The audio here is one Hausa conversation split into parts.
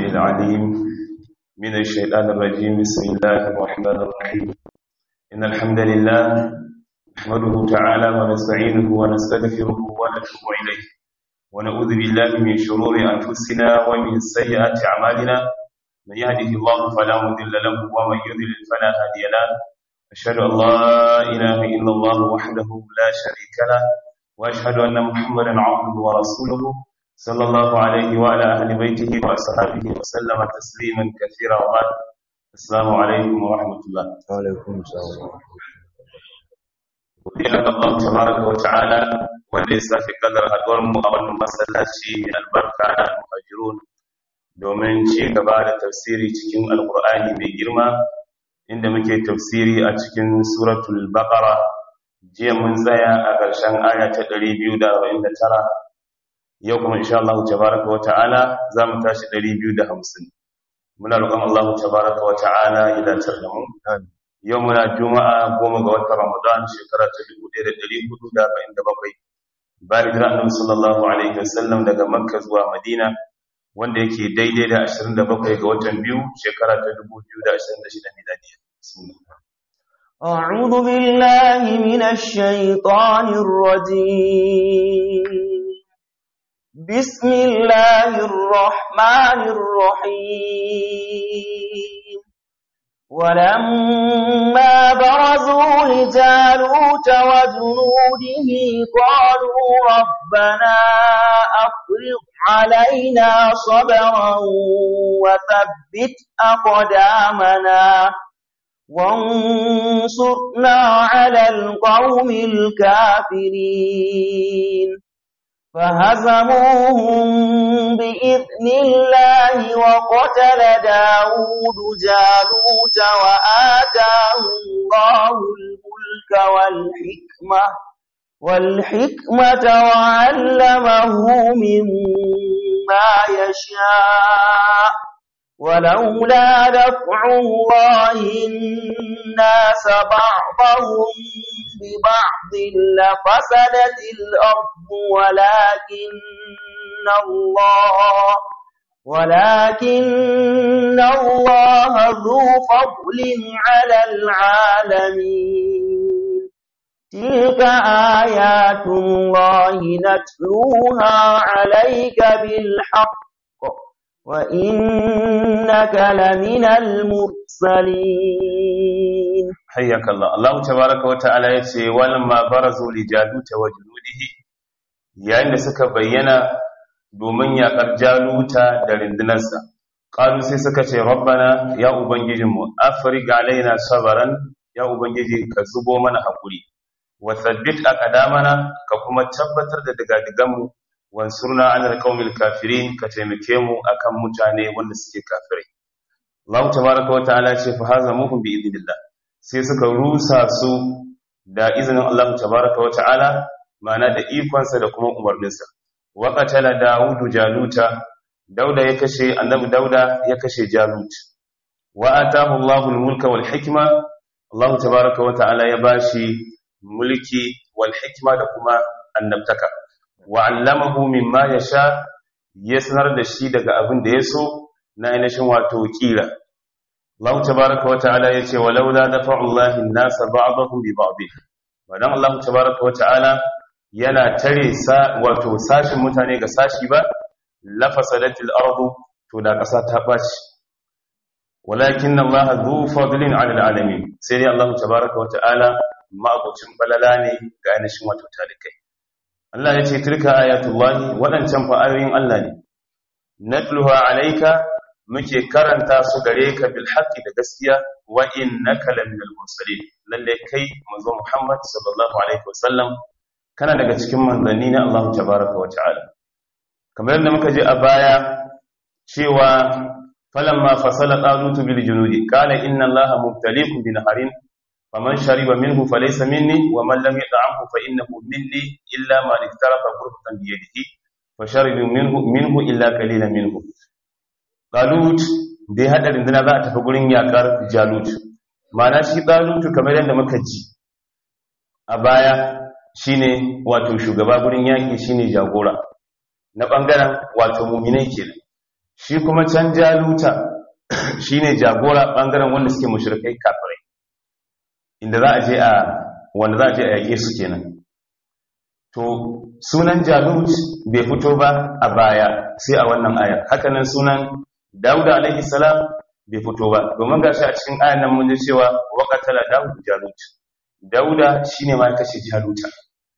العليم من الشيطان الرجيم بسم الله الرحمن الرحيم إن الحمد لله نحمده تعالى ونستعينه ونستغفره ونتوب إليه ونعوذ بالله من شرور أنفسنا ومن سيئات أعمالنا من يهده الله فلا مضل له ومن يضلل فلا هادي له أشهد أن لا إله إلا الله وحده لا شريك له وأشهد أن محمدا عبده ورسوله صلى الله عليه وعلى أهل بيته وأصحابه وسلم تسليما كثيرا وبعد السلام عليكم ورحمة الله وعليكم السلام Godiya ga Allah tabaraka wa ta'ala wanda ya sake kadar haduwar mu a wannan masallaci albarka na muhajirun domin ci gaba da tafsiri cikin alkur'ani mai girma inda muke tafsiri a cikin suratul baqara jiya mun tsaya a ƙarshen aya ta 249 yau kuma insha Allah tabaraka wa ta'ala za mu tashi 250 muna roƙon Allah tabaraka wa ta'ala ya dace da mu yau muna juma'a goma ga watan Ramadan shekara ta 1447 bayan hijira Annabi sallallahu alaihi wasallam daga Makka zuwa Madina wanda yake daidai da 27 ga watan biyu shekara ta 2026 miladiya أعوذ بالله من الشيطان الرجيم بسم الله الرحمن الرحيم ولما برزوا لجالوت وجنوده قالوا ربنا أفرغ علينا صبرا وثبت أقدامنا وانصرنا على القوم الكافرين فهزموهم بإذن الله وقتل داود جالوت وآتاه الله الملك والحكمة والحكمة وعلمه مما يشاء ولولا دفع الله الناس بعضهم ببعض لفسدت الأرض ولكن الله ولكن الله ذو فضل على العالمين تلك آيات الله نتلوها عليك بالحق وإنك لمن المرسلين حياك الله الله تبارك وتعالى yace walamma barazu li jaluta wa junudihi yayin da suka bayyana domin yakar jaluta da rindunarsa qalu sai suka ce rabbana ya ubangijinmu afriq alaina sabran ya ubangiji ka zubo mana hakuri wa thabbit aqdamana ka kuma tabbatar da digadiganmu wansurna alal qaumil kafirin ka taimake mu akan mutane wanda suke kafirai Allah tabaaraka wa ta'ala ce fa hazamuhum bi idnillah sai suka rusa su da izinin Allah tabaaraka wa ta'ala ma'ana da ikonsa da kuma umarninsa wa qatala daudu jaluta dauda ya kashe annabi dauda ya kashe jalut wa atahu Allahu al-mulka wal hikma Allah tabaaraka wa ta'ala ya bashi mulki wal hikma da kuma annabtaka wa'allamahu mimma ya sha ya sanar da shi daga abin da ya so na ainihin wato kira. Allah tabaraka wata'ala ya ce, walaula da fa'ullahi nasa ba'adahun bi ba'abi. Badan Allah tabaraka wata'ala yana tare wato sashin mutane ga sashi ba, lafasa datil ardu to da ƙasa ta ɓaci. Walakin Allah zu fadlin alal alamin sai dai Allah tabaraka wata'ala ma'abucin balala ne ga ainihin wato talikai. Allah ya ce tilka ayatullahi waɗancan fa'ayoyin Allah ne natluha alayka muke karanta su gare ka bil haqqi da gaskiya wa innaka laminal mursalin lalle kai manzo Muhammad sallallahu alaihi wasallam kana daga cikin manzanni na Allah tabaaraka wa ta'ala kamar yadda muka je a baya cewa falamma fasala talutu bil junudi qala inna allaha mubtaliikum bi naharin فمن شرب منه فليس مني ومن لم يطعمه فإنه مني إلا من اقترف غرفة بيده فشرب منه منه إلا قليلا منه قالوت da ya haɗa rinduna za a tafi gurin yakar jalut mana shi ɗalutu kamar yadda muka ji a baya shine wato shugaba gurin yaƙi shine jagora na ɓangaren wato muminai kenan shi kuma can jaluta shine jagora bangaren wanda suke mushrikai kafirai inda za a je a wanda za a je a yake su kenan to sunan jalut bai fito ba a baya sai a wannan ayar hakanan sunan dauda alaihi salam bai fito ba domin gashi a cikin ayan nan mun ji cewa waqatala daud jalut dauda shine ma kashe jaluta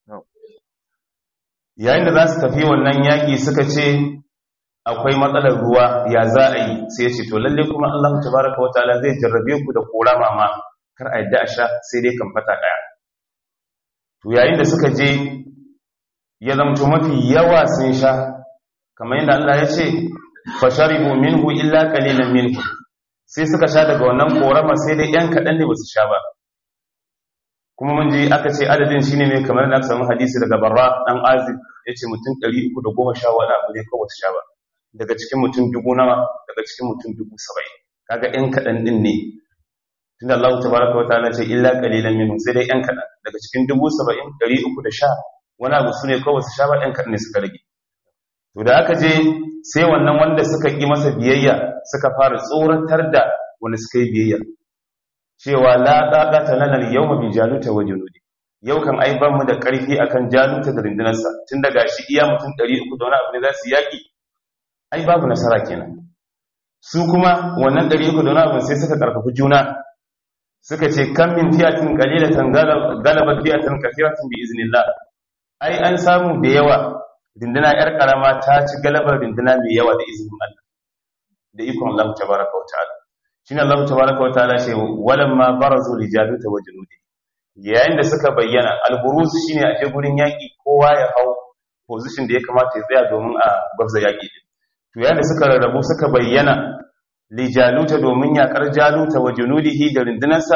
yayin da za su tafi wannan yaki suka ce akwai matsalar ruwa ya za a yi sai ya ce to lalle kuma Allah tabaraka wataala zai jarrabe ku da korama ma kar a yadda a sha sai dai kan fata daya to yayin da suka je ya zamto mafi yawa sun sha kamar yadda Allah ya ce fasharibu minhu illa qalilan minhu sai suka sha daga wannan korama sai dai yan kadan ne basu sha ba kuma mun ji aka ce adadin shine ne kamar da aka samu hadisi daga Barra dan Azib yace mutum 310 wani abu ne kawai su sha ba daga cikin mutum dubu nawa daga cikin mutum dubu 70 kaga yan kadan din ne tunda Allah tabaraka wa ta'ala ce illa qalilan minhu sai dai yan kadan daga cikin dubu 70 310 wani abu su ne kawai su sha ba ɗan kaɗan ne suka rage to da aka je sai wannan wanda suka ƙi masa biyayya suka fara tsoratar da wanda suka yi biyayya cewa la ɗaɗata lanar yau mabi jaluta wa junudi yau kan ai ban mu da ƙarfi akan jaluta da rundunarsa tun daga shi iya mutum ɗari uku da wani abu ne za su yaƙi ai babu nasara kenan su kuma wannan ɗari uku da wani abu sai suka ƙarfafi juna suka ce kan min fiyatin qalilatan galabat fiyatin kathiratin bi iznillah ai an samu da yawa rinduna yar karama ta ci galabar rinduna mai yawa da izinin Allah da ikon Allah tabaraka wa ta'ala shine Allah tabaraka wa ta'ala ce walamma barazu li jaluta wa junudi yayin da suka bayyana alburuz shine a je gurin yaki kowa ya hau position da ya kamata ya tsaya domin a gwabza yaki din to yayin da suka rarrabu suka bayyana li jaluta domin yakar jaluta wa junudihi da rindunarsa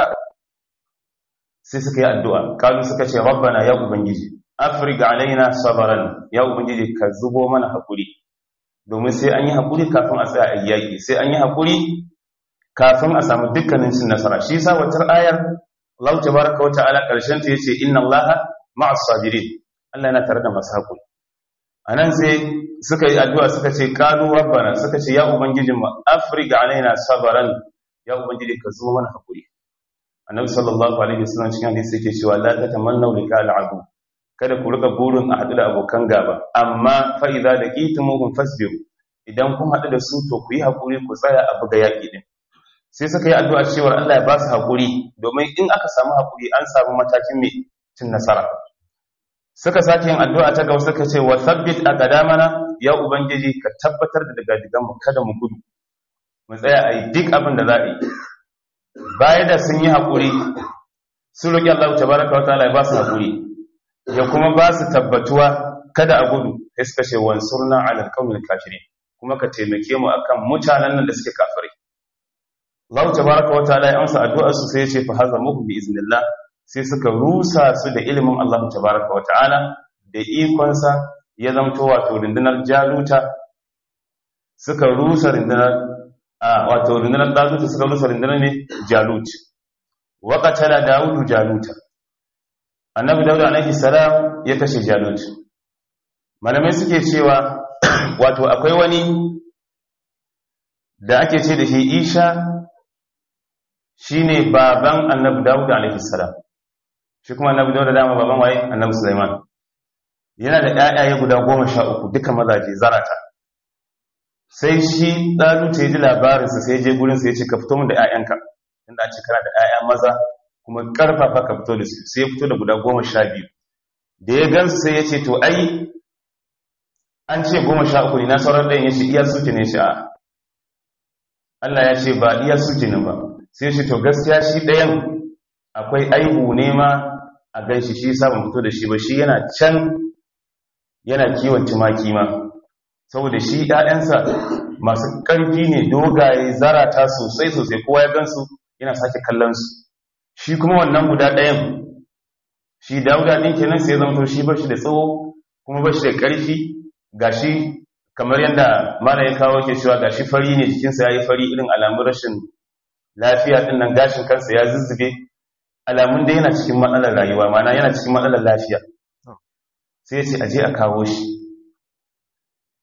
sai suka yi addu'a kalu suka ce rabbana ya ubangiji afriga alaina sabaran ya ubangiji ka zubo mana hakuri domin sai an yi hakuri kafin a tsaya a yaki sai an yi hakuri kafin a samu dukkanin cin nasara shi yasa wata ayar Allah tabaraka wa ta'ala karshen ta yace inna Allaha ma'as sabirin Allah yana tare da masu hakuri anan sai suka yi addu'a suka ce qalu rabbana suka ce ya ubangijin mu afriga alaina sabaran ya ubangiji ka zubo mana hakuri annabi sallallahu alaihi wasallam cikin hadisi yake cewa la tatamannu liqa'al adu kada ku rika burin a haɗu da abokan gaba amma fa'iza da ƙitumuhun fasbiru idan kun haɗu da su to ku yi haƙuri ku tsaya a buga yaƙi ɗin sai suka yi addu'a cewar Allah ya ba su haƙuri domin in aka samu haƙuri an samu matakin mai cin nasara suka sake yin addu'a ta gaba suka ce wa sabbit a ƙadamana ya ubangiji ka tabbatar da daga diganmu kada mu gudu mu tsaya a yi duk abin da za a yi baya da sun yi haƙuri sun roƙi Allah ta baraka wa ta'ala ya ba su haƙuri ya kuma ba su tabbatuwa kada a gudu sai suka ce wansurna ala alqawmil kafirin kuma ka taimake mu akan mutanen nan da suke kafirai Allah tabaaraka wa ta'ala ya amsa addu'ar su sai ya ce fa hazamuhu bi iznillah sai suka rusa su da ilimin Allah tabaaraka wa ta'ala da ikon sa ya zamto wato rundunar jaluta suka rusa rundunar a wato rundunar jaluta suka rusa rundunar ne jalut wa qatala daudu jaluta annabi dauda alaihi salam ya kashe jalut malamai suke cewa wato akwai wani da ake ce da shi isha shine baban annabi dauda alaihi salam shi kuma annabi dauda dama baban waye annabi sulaiman yana da ƴaƴaye guda goma sha uku duka mazaje zarata sai shi ɗalu ta yi ji labarinsa sai je gurinsa ya ce ka fito min da ƴaƴanka inda a ce kana da ƴaƴa maza kuma karfafa ka fito da su sai ya fito da guda goma sha biyu da ya gansu sai ya ce to ai an ce goma sha uku ne na sauran ɗayan ya ce iya suke ne shi a Allah ya ce ba iya suke ne ba sai shi to gaskiya shi ɗayan akwai aihu ne ma a gan shi shi sabon fito da shi ba shi yana can yana kiwon tumaki ma saboda shi ‘ya'yansa masu ƙarfi ne dogaye zarata sosai sosai kowa ya gansu yana sake kallon su shi kuma wannan guda ɗayan shi dauda ɗin kenan sai zama shi ba shi da tsawo kuma ba shi da ƙarfi ga shi kamar yadda mara ya kawo ke cewa ga shi fari ne jikinsa ya yi fari irin alamun rashin lafiya ɗin nan gashin kansa ya zuzzube alamun da yana cikin matsalar rayuwa mana yana cikin matsalar lafiya sai ya ce aje a kawo shi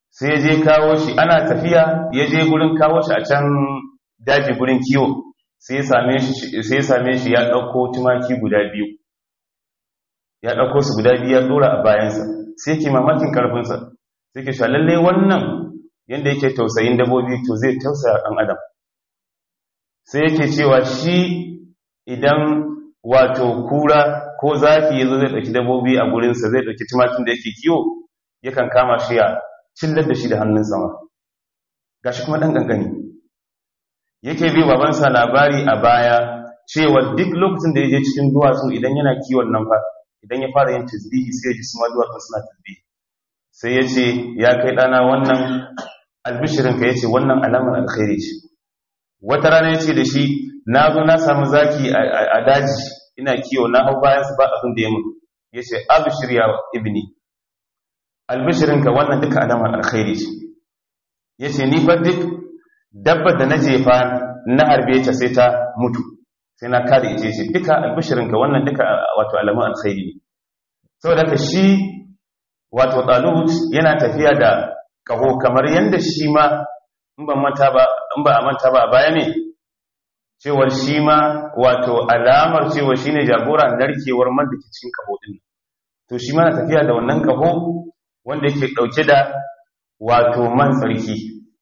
sai ya je kawo shi ana tafiya ya je gurin kawo shi a can daji gurin kiwo sai ya same shi ya ɗauko tumaki guda biyu ya ɗauko su guda biyu ya ɗora a bayansa sai ke mamakin ƙarfinsa sai ke shalalle wannan yadda yake tausayin dabobi to zai tausaya ɗan adam sai yake cewa shi idan wato kura ko zafi ya zo zai ɗauki dabobi a gurinsa zai ɗauki tumakin da yake kiwo yakan kama shi ya cillar da shi da hannun sama gashi kuma ɗan ƙanƙani yake bi babansa labari a baya cewa duk lokacin da ya je cikin duwatsu idan yana kiwon nan fa idan ya fara yin tasbihi sai ya ji suma duwatsu suna tasbihi sai ya ce ya kai ɗana wannan albishirinka ya ce wannan alamar alkhairi ce wata rana ya ce da shi na zo na samu zaki a daji ina kiwo na hau bayan su ba abin da ya mutu ya ce abishir ya ibni albishirinka wannan duka alamar alkhairi ce ya ce ni fa duk dabbar da na jefa na harbe ta sai ta mutu sai na kada ita ce duka albishirinka wannan duka wato alamun alkhairi ne saboda ka shi wato talut yana tafiya da kaho kamar yadda shi ma in ba manta ba in ba a manta ba baya ne cewar shi ma wato alamar cewa shine jagora narkewar man da ke cikin kaho din to shi ma na tafiya da wannan kaho wanda yake dauke da wato man tsarki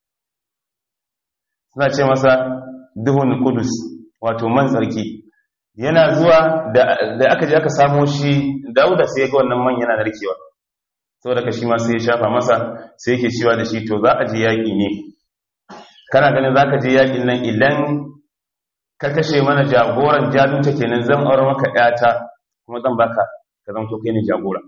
suna ce masa duhun kudus wato man tsarki yana zuwa da aka je aka samo shi dauda sai ga wannan man yana narkewa sau da shi ma sai ya shafa masa sai yake cewa da shi to za a je yaƙi ne kana ganin za ka je yaƙin nan idan ka kashe mana jagoran jaluta kenan zan aure maka ƴata kuma zan baka ka zama to kai ne jagora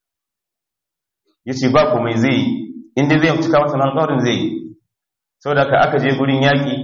yace ba komai zai yi inda zai cika masa alƙawarin zai yi saboda ka aka je gurin yaƙi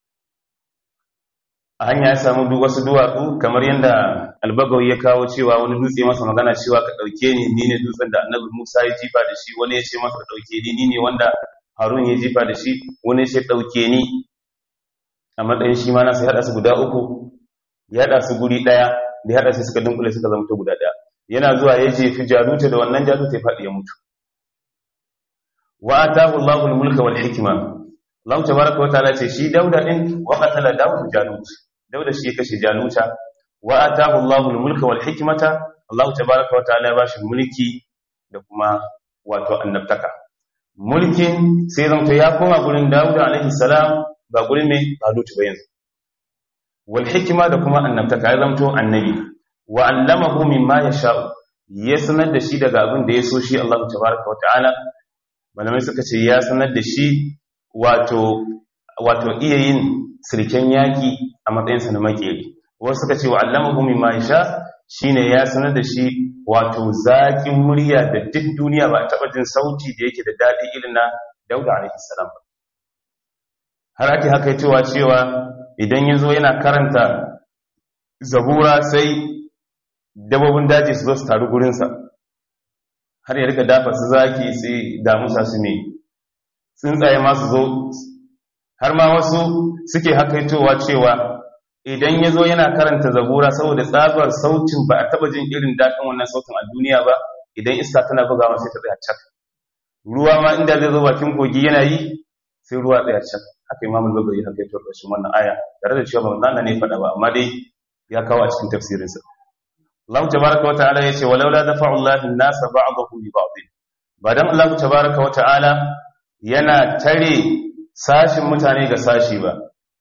a hanya ya samu duk wasu duwatsu kamar yadda albagawi ya kawo cewa wani dutse masa magana cewa ka ɗauke ni ni ne dutsen da annabi musa ya jifa da shi wani ya ce masa ɗauke ni ni ne wanda harun ya jifa da shi wani ya ce ɗauke ni a matsayin shi ma nasa ya haɗa su guda uku ya haɗa su guri ɗaya da ya haɗa su suka dunkule suka zama guda ɗaya yana zuwa ya jefi jaluta da wannan jaluta ya faɗi ya mutu wa atahu Allahu al-mulka wal hikma Allah tabaraka wa ta'ala ce shi Dauda din wa qatala Dawud Jalut Dauda shi ya kashe Jaluta wa atahu Allahu al-mulka wal hikmata Allah tabaraka wa ta'ala ya bashi mulki da kuma wato annabtaka mulkin sai zanto ya koma gurin Dawud alaihi salam ba gurin mai Jalut ba yanzu wal hikma da kuma annabtaka ya zanto annabi wa allamahu mimma yasha'u ya sanar da shi daga abin da ya so shi Allah tabaraka wa ta'ala malamai suka ce ya sanar da shi wato wato iya yin sirken yaki a matsayinsa na makeri wasu suka ce wa allamahu mimma yasha shine ya sanar da shi wato zakin murya da duk duniya ba taba jin sauti da yake da dadi irin na Dauda alaihi salam har ake haka cewa cewa idan yazo yana karanta zabura sai dabobin daji su zo su taru gurinsa har ya rika dafa su zaki sai damusa su ne tsuntsaye masu zo har ma wasu suke hakaitowa cewa idan ya zo yana karanta zabura saboda tsabar sautin ba a taba jin irin daɗin wannan sautin a duniya ba idan iska tana bugawa sai ta tsaya cak ruwa ma inda zai zo bakin kogi yana yi sai ruwa tsaya cak haka imamul bagari hakaito da shi wannan aya tare da cewa ba manzana ne faɗa ba amma dai ya kawo a cikin tafsirinsa Allah tabaraka wa ta'ala yace walaula dafa'u Allahu an-nasa ba'dahum bi ba'd ba dan Allah tabaraka wa ta'ala yana tare sashin mutane ga sashi ba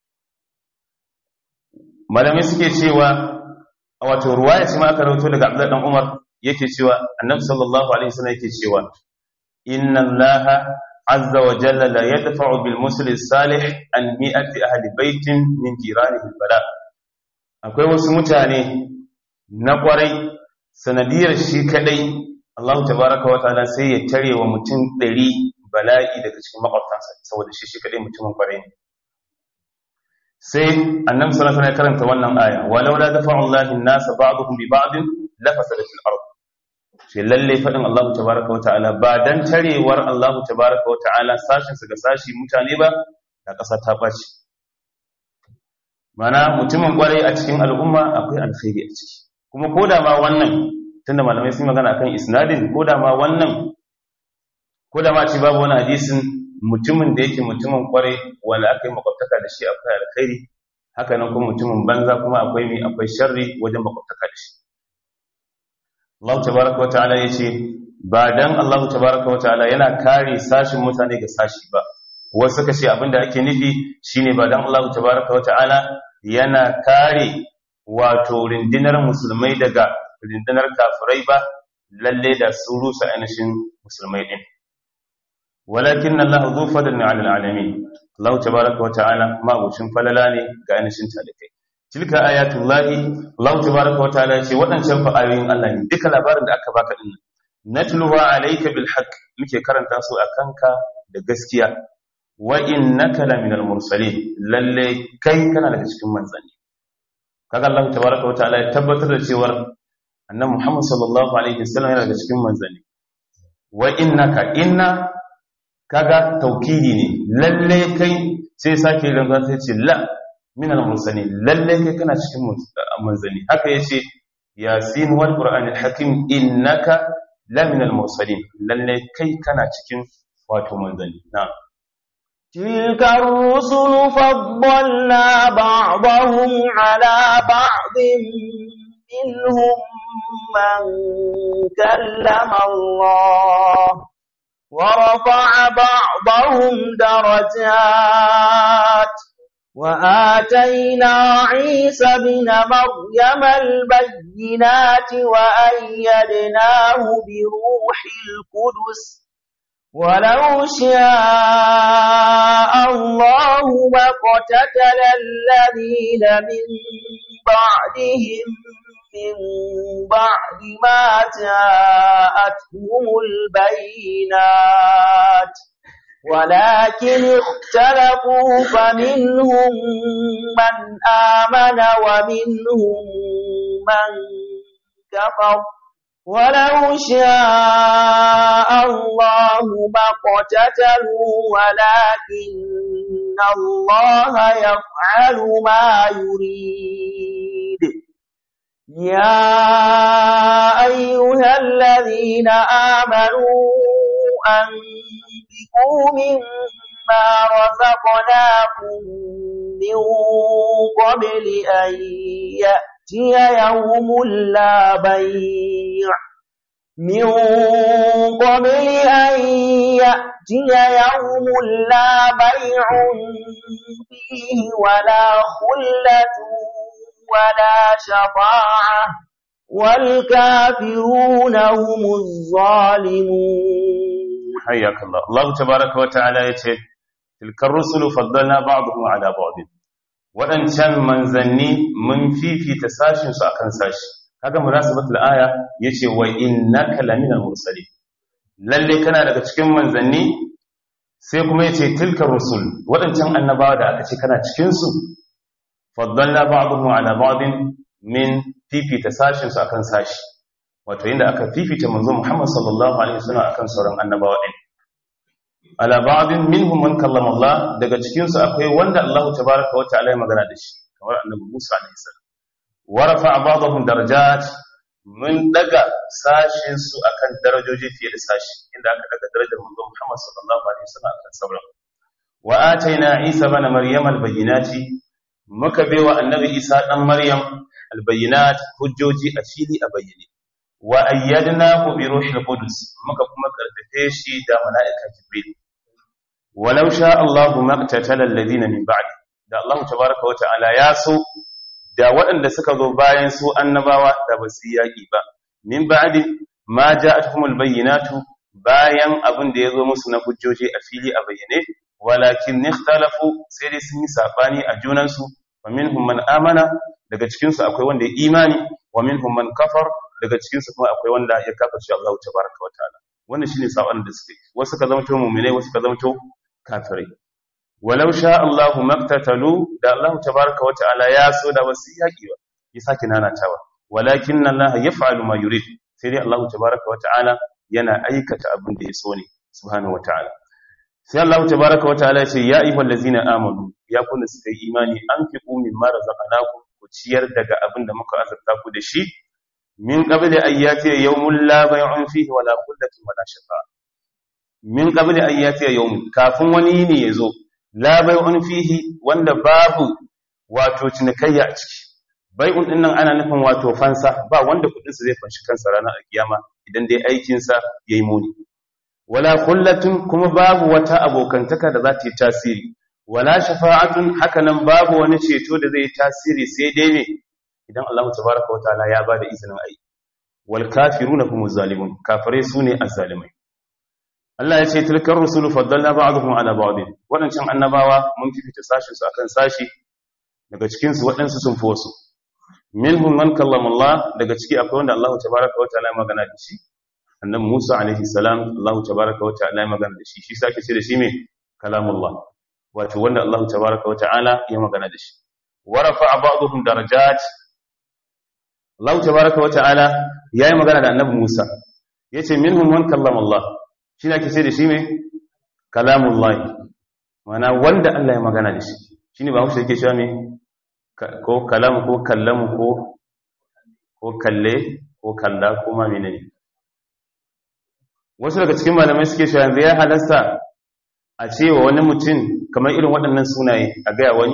malamai suke cewa a wato ruwaya ce ma aka rawaito daga Abdullah dan Umar yake cewa Annabi sallallahu alaihi wasallam yake cewa inna Allaha azza wa jalla la yadfa'u bil muslim salih an mi'ati ahli baitin min jiranihi bala akwai wasu mutane na kwarai sanadiyar shi kadai Allah tabaraka wa ta'ala sai ya tare wa mutum 100 bala'i daga cikin makwabtansa saboda shi shi kadai mutumin kwarai ne sai annabi sallallahu alaihi wasallam ya karanta wannan aya walau la dafa'u Allahu an-nasa ba'dhum bi ba'din la fasadatil ard shi lalle fadin Allah tabaraka wa ta'ala ba dan tarewar Allah tabaraka wa ta'ala sashin su ga sashi mutane ba da ƙasa ta baci mana mutumin kwarai a cikin al'umma akwai alkhairi a ciki kuma koda ma wannan tunda malamai sun magana akan isnadin koda ma wannan ko da ma ce babu wani hadisin mutumin da yake mutumin kwarai wanda aka yi makwabtaka da shi akwai alkhairi haka nan kuma mutumin banza kuma akwai mai akwai sharri wajen makwabtaka da shi Allah tabaraka wa ta'ala yace ba dan Allah tabaraka wa ta'ala yana kare sashin mutane ga sashi ba wasu suka ce abinda ake nufi shine ba dan Allah tabaraka wa ta'ala yana kare wato rindinar musulmai daga rindinar kafirai ba lalle da su rusa ainihin musulmai din walakin Allah zu fadlin 'ala al'alamin Allah tabaraka wa ta'ala ma abucin falala ne ga ainihin talikai tilka ayatullahi Allah tabaraka wa ta'ala ce waɗancan fa ayoyin Allah ne duka labarin da aka baka din natluha alayka bil haqq muke karanta su akanka da gaskiya wa innaka laminal mursalin lalle kai kana daga cikin manzanni kaga Allah tabaraka wa ta'ala ya tabbatar da cewa annabi Muhammad sallallahu alaihi wasallam yana daga cikin manzanni wa innaka inna kaga taukidi ne lalle kai sai sake rantsa sai ce la minal mursalin lalle kai kana cikin manzanni haka yace yasin wal qur'anil hakim innaka la minal mursalin lalle kai kana cikin wato manzanni na'am تلك الرسل فضلنا بعضهم على بعض منهم من كلم الله ورفع بعضهم درجات وآتينا عيسى بن مريم البينات وأيدناه بروح القدس ولو شاء الله ما اقتتل الذين من بعدهم من بعد ما جاءتهم البينات ولكن اختلفوا فمنهم من آمن ومنهم من كفر ولو شاء الله ما اقتتلوا ولكن الله يفعل ما يريد يا أيها الذين آمنوا أنفقوا مما رزقناكم من قبل أن يأتي يوم لا بيع من قبل أن يأتي يوم لا بيع فيه ولا خلة ولا شفاعة والكافرون هم الظالمون حياك الله الله تبارك وتعالى يقول تلك الرسل فضلنا بعضهم على بعض waɗancan manzanni mun fifita sashinsu a kan sashi kaga munasabatul aya yace wa innaka laminal mursalin lalle kana daga cikin manzanni sai kuma yace tilka rusul waɗancan annabawa da aka ce kana cikin su faddalna ba'dhum ala ba'din min fifita sashin su akan sashi wato inda aka fifita manzo Muhammad sallallahu alaihi wasallam akan sauran annabawa din ala ba'din minhum man kallama Allah daga cikin su akwai wanda Allah tabaaraka wa ta'ala ya magana da shi kamar annabi Musa alaihi salam wa rafa'a ba'dahum darajat mun daga sashin su akan darajoji fiye da sashi inda aka daga darajar manzo Muhammad sallallahu alaihi wasallam akan sauran wa ataina Isa bana Maryam albayyinati muka baiwa annabi Isa dan Maryam albayyinat hujjoji a fili a bayyane wa ayyadnahu bi ruhil qudus muka kuma karfafe shi da malaika jibril walau sha Allahu maqtatala alladhina min ba'di da Allah tabaaraka wa ta'ala ya so da waɗanda suka zo bayan su annabawa da ba su yaki ba min ba'di ma ja'atuhumul bayyinatu bayan abin da yazo musu na hujjoji a fili a bayyane walakin ikhtalafu sai dai sun yi sabani a junansu wa minhum man amana daga cikin su akwai wanda ya imani wa minhum man kafar daga cikin su kuma akwai wanda ya kafirce Allah tabaaraka wa ta'ala wannan shine saban da suke wasu ka zama to mu'minai wasu ka zama to kafirai walau sha Allahu maktatalu da Allah tabaaraka wa ta'ala ya so da wasu yaki ba ya saki nanatawa walakin Allah yaf'alu ma yurid sai dai Allah tabaaraka wa ta'ala yana aikata abin da ya so ne subhanahu wa ta'ala sai Allah tabaaraka wa ta'ala ya ce ya ayyuhal ladzina amanu ya kunna suka yi imani anfiqu mimma razaqnakum ku ciyar daga abin da muka azurta ku da shi min qabli ayyati yawmul la bay'un fihi wala qullatin wala shafa'a min qabli an yatiya yawm kafin wani ne yazo la bai'un fihi wanda babu wato cinikayya a ciki bai'un din nan ana nufin wato fansa ba wanda kudin sa zai fanshi kansa ranar alkiyama idan dai aikin sa yayi muni wala kullatun kuma babu wata abokantaka da za ta yi tasiri wala shafa'atun hakanan babu wani ceto da zai yi tasiri sai dai ne idan Allah tabaraka wa ta'ala ya bada izinin ayi wal kafiruna humuz zalimun kafare sune azzalimai Allah ya ce tilkar rusulu faddalna ba'dhum ala ba'd wadancan annabawa mun fifita sashin su akan sashi daga cikin su wadansu sun fi wasu minhum man kallama Allah daga ciki akwai wanda Allah tabaraka wa ta'ala ya magana da shi annabi Musa alaihi salam Allah tabaraka wa ta'ala ya magana da shi shi sake ce da shi me kalamullah wato wanda Allah tabaraka wa ta'ala ya magana da shi wa rafa'a ba'dhum darajat Allah tabaraka wa ta'ala yayi magana da annabi Musa yace minhum man kallama Allah shi ne ce da shi me kalamullah mana wanda Allah ya magana da shi shine ba hausa yake cewa me ko kalamu ko kallamu ko ko kalle ko kalla ko ma menene wasu daga cikin malamai suke cewa yanzu ya halasta a cewa wani mutum kamar irin waɗannan sunaye a gaya wani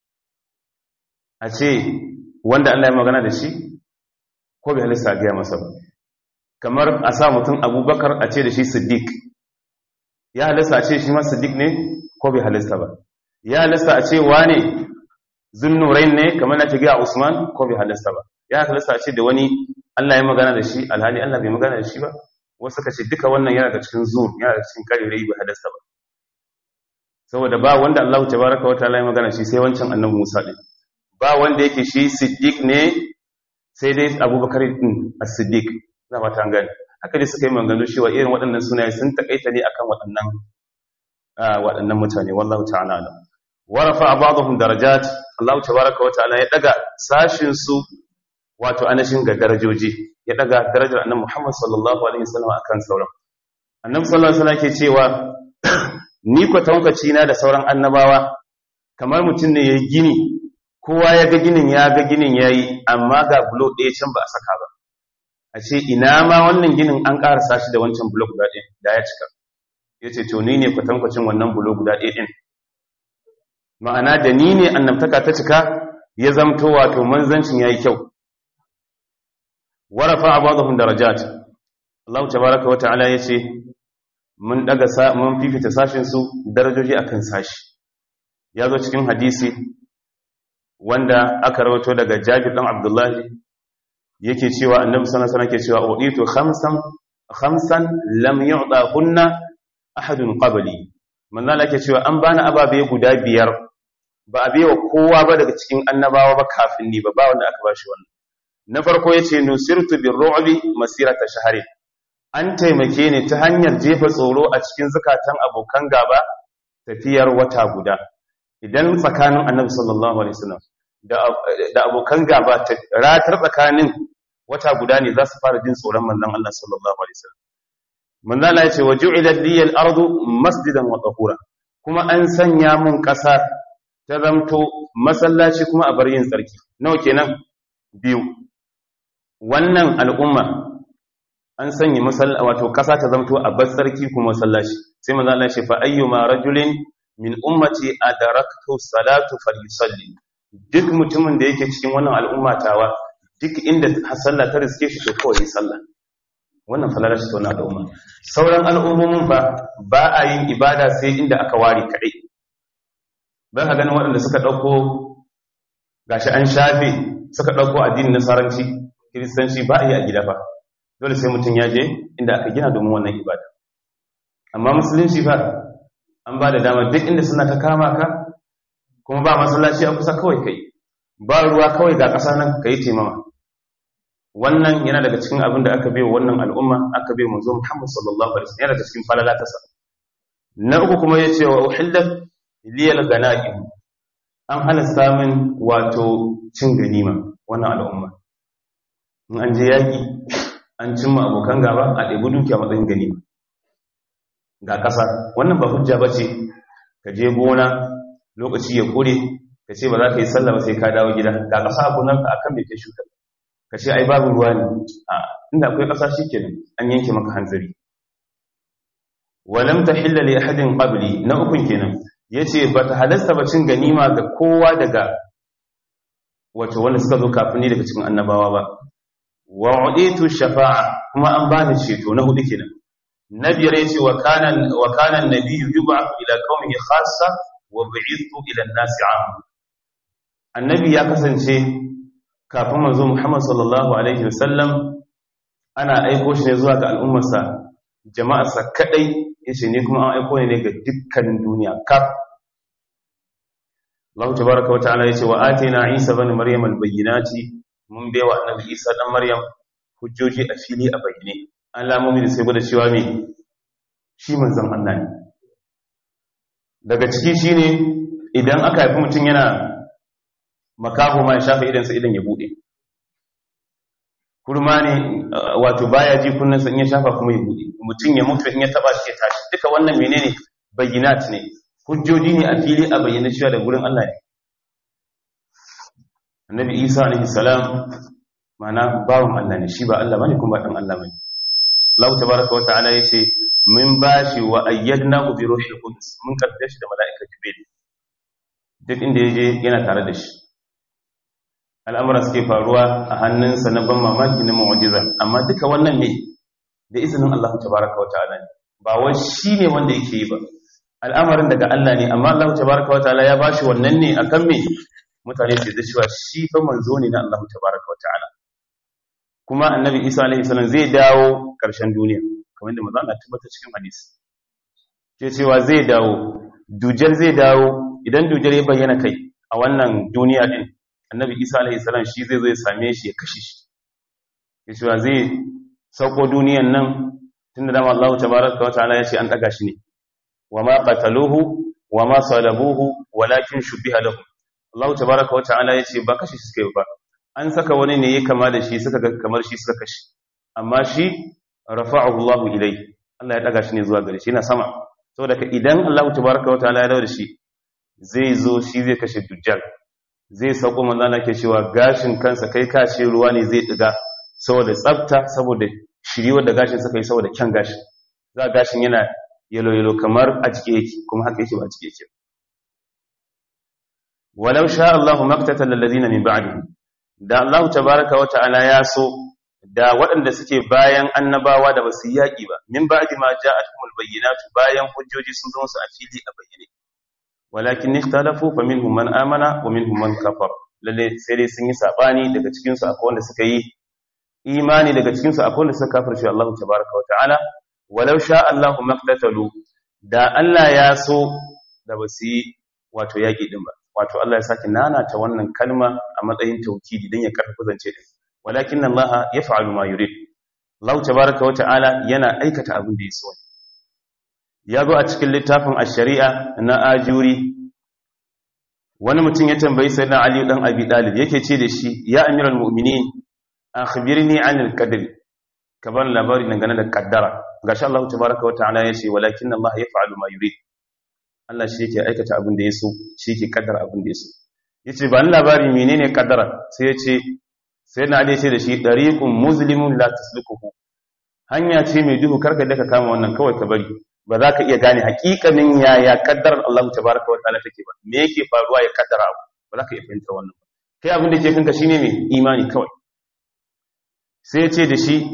a ce wanda Allah ya magana da shi ko bai halasta a gaya masa ba kamar a sa mutum abubakar a ce da shi siddiq ya halasta a ce shi ma siddiq ne ko bai halasta ba ya halasta a ce wane zunnurain ne kamar na tagiya usman ko bai halasta ba ya halasta a ce da wani Allah ya magana da shi alhali Allah bai magana da shi ba wasu ka ce duka wannan yana da cikin zuwa yana da cikin karerai bai halasta ba saboda ba wanda Allah tabaraka wa ta'ala ya magana shi sai wancan annabi Musa din ba wanda yake shi siddiq ne sai dai Abubakar din as-siddiq na ba ta gani haka dai suka yi maganganu cewa irin waɗannan sunaye sun takaita ne akan waɗannan waɗannan mutane wallahu ta'ala alam wa rafa'a ba'dhum darajat Allah tabaraka wa ta'ala ya daga sashin su wato anashin ga darajoji ya daga darajar annabi Muhammad sallallahu alaihi wasallam akan sauran annabi sallallahu alaihi wasallam ke cewa ni ko tankaci na da sauran annabawa kamar mutum ne yayi gini kowa ya ga ginin ya ga ginin yayi amma ga bulo ɗaya can ba a saka ba a ce ina ma wannan ginin an ƙarasa shi da wancan bulo guda ɗaya da ya cika ya ce to ni ne kwatankwacin wannan bulo guda ɗaya ɗin ma'ana da ni ne annabtaka ta cika ya zamto wato manzancin ya yi kyau warafa a bazahun darajat Allah tabaraka wa ta'ala ya ce mun daga mun fifita sashin su darajoji akan sashi ya zo cikin hadisi wanda aka rawato daga Jabir dan Abdullahi yake cewa annabi sallallahu alaihi wasallam ke cewa uditu khamsan khamsan lam yu'dahunna ahadun qabli manzo Allah yake cewa an bani ababe guda biyar ba a bewa kowa ba daga cikin annabawa ba kafin ni ba ba wanda aka bashi wannan na farko yace nusirtu birru'bi masirata shahri an taimake ni ta hanyar jefa tsoro a cikin zakatan abokan gaba tafiyar wata guda idan tsakanin annabi sallallahu alaihi wasallam da abokan gaba ratar tsakanin wata guda ne za su fara jin tsoron manzon Allah sallallahu alaihi wasallam manzon Allah ya ce wa ju'ilat liyal ardu masjidan wa tahura kuma an sanya mun ƙasa ta zamto masallaci kuma a bar yin tsarki nawa kenan biyu wannan al'umma an sanya masallaci wato ƙasa ta zamto a bar tsarki kuma masallaci sai manzon Allah ya ce fa ayyuma rajulin min ummati adaraktu salatu falyusalli duk mutumin da yake cikin wannan al'umma tawa duk inda sallah ta riske shi to kawai sallah wannan falala shi wannan al'umma sauran al'ummomin fa ba a yin ibada sai inda aka ware kadai ba ka ganin waɗanda suka ɗauko gashi an shafe suka ɗauko addinin nasaranci kiristanci ba a yi a gida fa dole sai mutum ya je inda aka gina domin wannan ibada amma musulunci fa an ba da dama duk inda suna ta kama ka kuma ba masallaci a kusa kawai kai ba ruwa kawai ga ƙasa nan ka yi taimama wannan yana daga cikin abin da aka bai wannan al'umma aka bai manzo Muhammad sallallahu alaihi wasallam yana daga cikin falala ta sa na uku kuma ya ce wa uhillat liyal ganaim an halasta min wato cin ganima wannan al'umma in an je yaki an cimma abokan gaba a ɗebi dukiya matsayin ganima ga ƙasa wannan ba hujja ba ce ka je gona lokaci ya kure ka ce ba za ka yi sallah ba sai ka dawo gida ga ƙasa a gonarka a kan mai kai shuka ka ce ai babu ruwa ne a inda akwai ƙasa shi kenan an yanke maka hanzari walam tahilla li ahadin qabli na ukun kenan yace bata halasta ba cin ganima ga kowa daga wato wanda suka zo kafin ni daga cikin annabawa ba wa uditu shafa'a kuma an bani ceto na hudu kenan na biyar yace wa kana wa kana an-nabiyyu yub'athu ila qaumihi khassa wa bu'ithu ila an-nasi 'amma annabi ya kasance kafin manzo Muhammad sallallahu alaihi wasallam ana aiko shi ne zuwa ga al'ummarsa jama'arsa kadai yace ne kuma an aiko ne ga dukkanin duniya kaf Allah tabaaraka wa ta'ala yace wa atina Isa ibn Maryam al-bayyinati mun baiwa annabi Isa dan Maryam hujjoji a fili a bayyane alamomi da sai gwada cewa me shi manzon Allah ne daga ciki shine idan aka haifi mutum yana makaho ma ya shafa idansa idan ya bude kurma ne wato baya ji kunnansa in ya shafa kuma ya bude mutum ya mutu in ya taba shi ya tashi duka wannan menene bayyinat ne hujjoji ne a fili a bayyana cewa da gurin Allah ne annabi Isa alaihi salam mana bawon Allah ne shi ba Allah bane kuma ba dan Allah bane Allah tabaaraka wa ta'ala yace min bashi wa ayyadnahu bi ruhil qudus mun karbe shi da mala'ika jibril duk inda yaje yana tare da shi al'amura suke faruwa a hannunsa na ban mamaki na mu'jiza amma duka wannan ne da izinin Allah tabaaraka wa ta'ala ne ba wai shi ne wanda yake yi ba al'amarin daga Allah ne amma Allah tabaaraka wa ta'ala ya bashi wannan ne akan me mutane su da cewa shi fa manzo ne na Allah tabaaraka wa ta'ala kuma annabi Isa alaihi salam zai dawo karshen duniya kamar da manzo Allah tabbata cikin hadisi ke cewa zai dawo dujal zai dawo idan dujal ya bayyana kai a wannan duniya din annabi Isa alaihi salam shi zai zo ya same shi ya kashe shi ke cewa zai sauko duniyan nan tunda dama Allah tabaaraka wa ta'ala ya ce an daga shi ne wama qataluhu wama salabuhu walakin shubbiha lahum Allah tabaraka wata'ala yace ba kashi shi suka yi ba an saka wani ne ya kama da shi suka ga kamar shi suka kashi amma shi rafa'ahu Allah ilai Allah ya daga shi ne zuwa gare shi yana sama saboda ka idan Allah tabaraka wata'ala ya dawo da shi zai zo shi zai kashe dujjal zai sauko manzo Allah ke cewa gashin kansa kai kashe ruwa ne zai diga saboda tsafta saboda shiriwar da gashin suka yi saboda kyan gashin za gashin yana yalo yalo kamar a jike yake kuma haka yake ba a jike yake walau sha Allahu maktatal ladina min ba'dihi da Allah tabaaraka wa ta'ala ya so da waɗanda suke bayan annabawa da basu yaki ba min ba'di ma ja'atuhumul bayyinatu bayan hujjoji sun zo su a fili a bayyane walakin ikhtalafu faminhum man amana wa minhum man kafar lalle sai dai sun yi sabani daga cikin su akwai wanda suka yi imani daga cikin su akwai wanda suka kafirce Allah tabaaraka wa ta'ala walau sha Allahu maktatalu da Allah ya so da basu yi wato yaki din ba wato Allah ya saki nanata wannan kalma a matsayin taukidi dan ya karfafa zance din walakin Allah yaf'alu ma yurid Allah tabaaraka wa ta'ala yana aikata abin da ya so ya zo a cikin littafin ash-shari'a na ajuri wani mutum ya tambayi sayyidina Ali dan Abi Talib yake ce da shi ya amiral mu'minin akhbirni 'anil qadri ka ban labari dangane da kaddara gashi Allah tabaaraka wa ta'ala yace walakin Allah yaf'alu ma yurid Allah shi yake aikata abin da ya so shi yake kaddara abin da ya so yace ba ni labari menene kaddara sai yace sai na ce da shi dariqun muslimun la tasluquhu hanya ce mai duhu karka da ka kama wannan kawai ka bari ba za ka iya gane hakikanin yaya kaddarar Allah tabaraka wa ta'ala take ba me yake faruwa ya kaddara abu ba za ka iya fahimtar wannan kai abin da ke kanka shine mai imani kawai sai ya ce da shi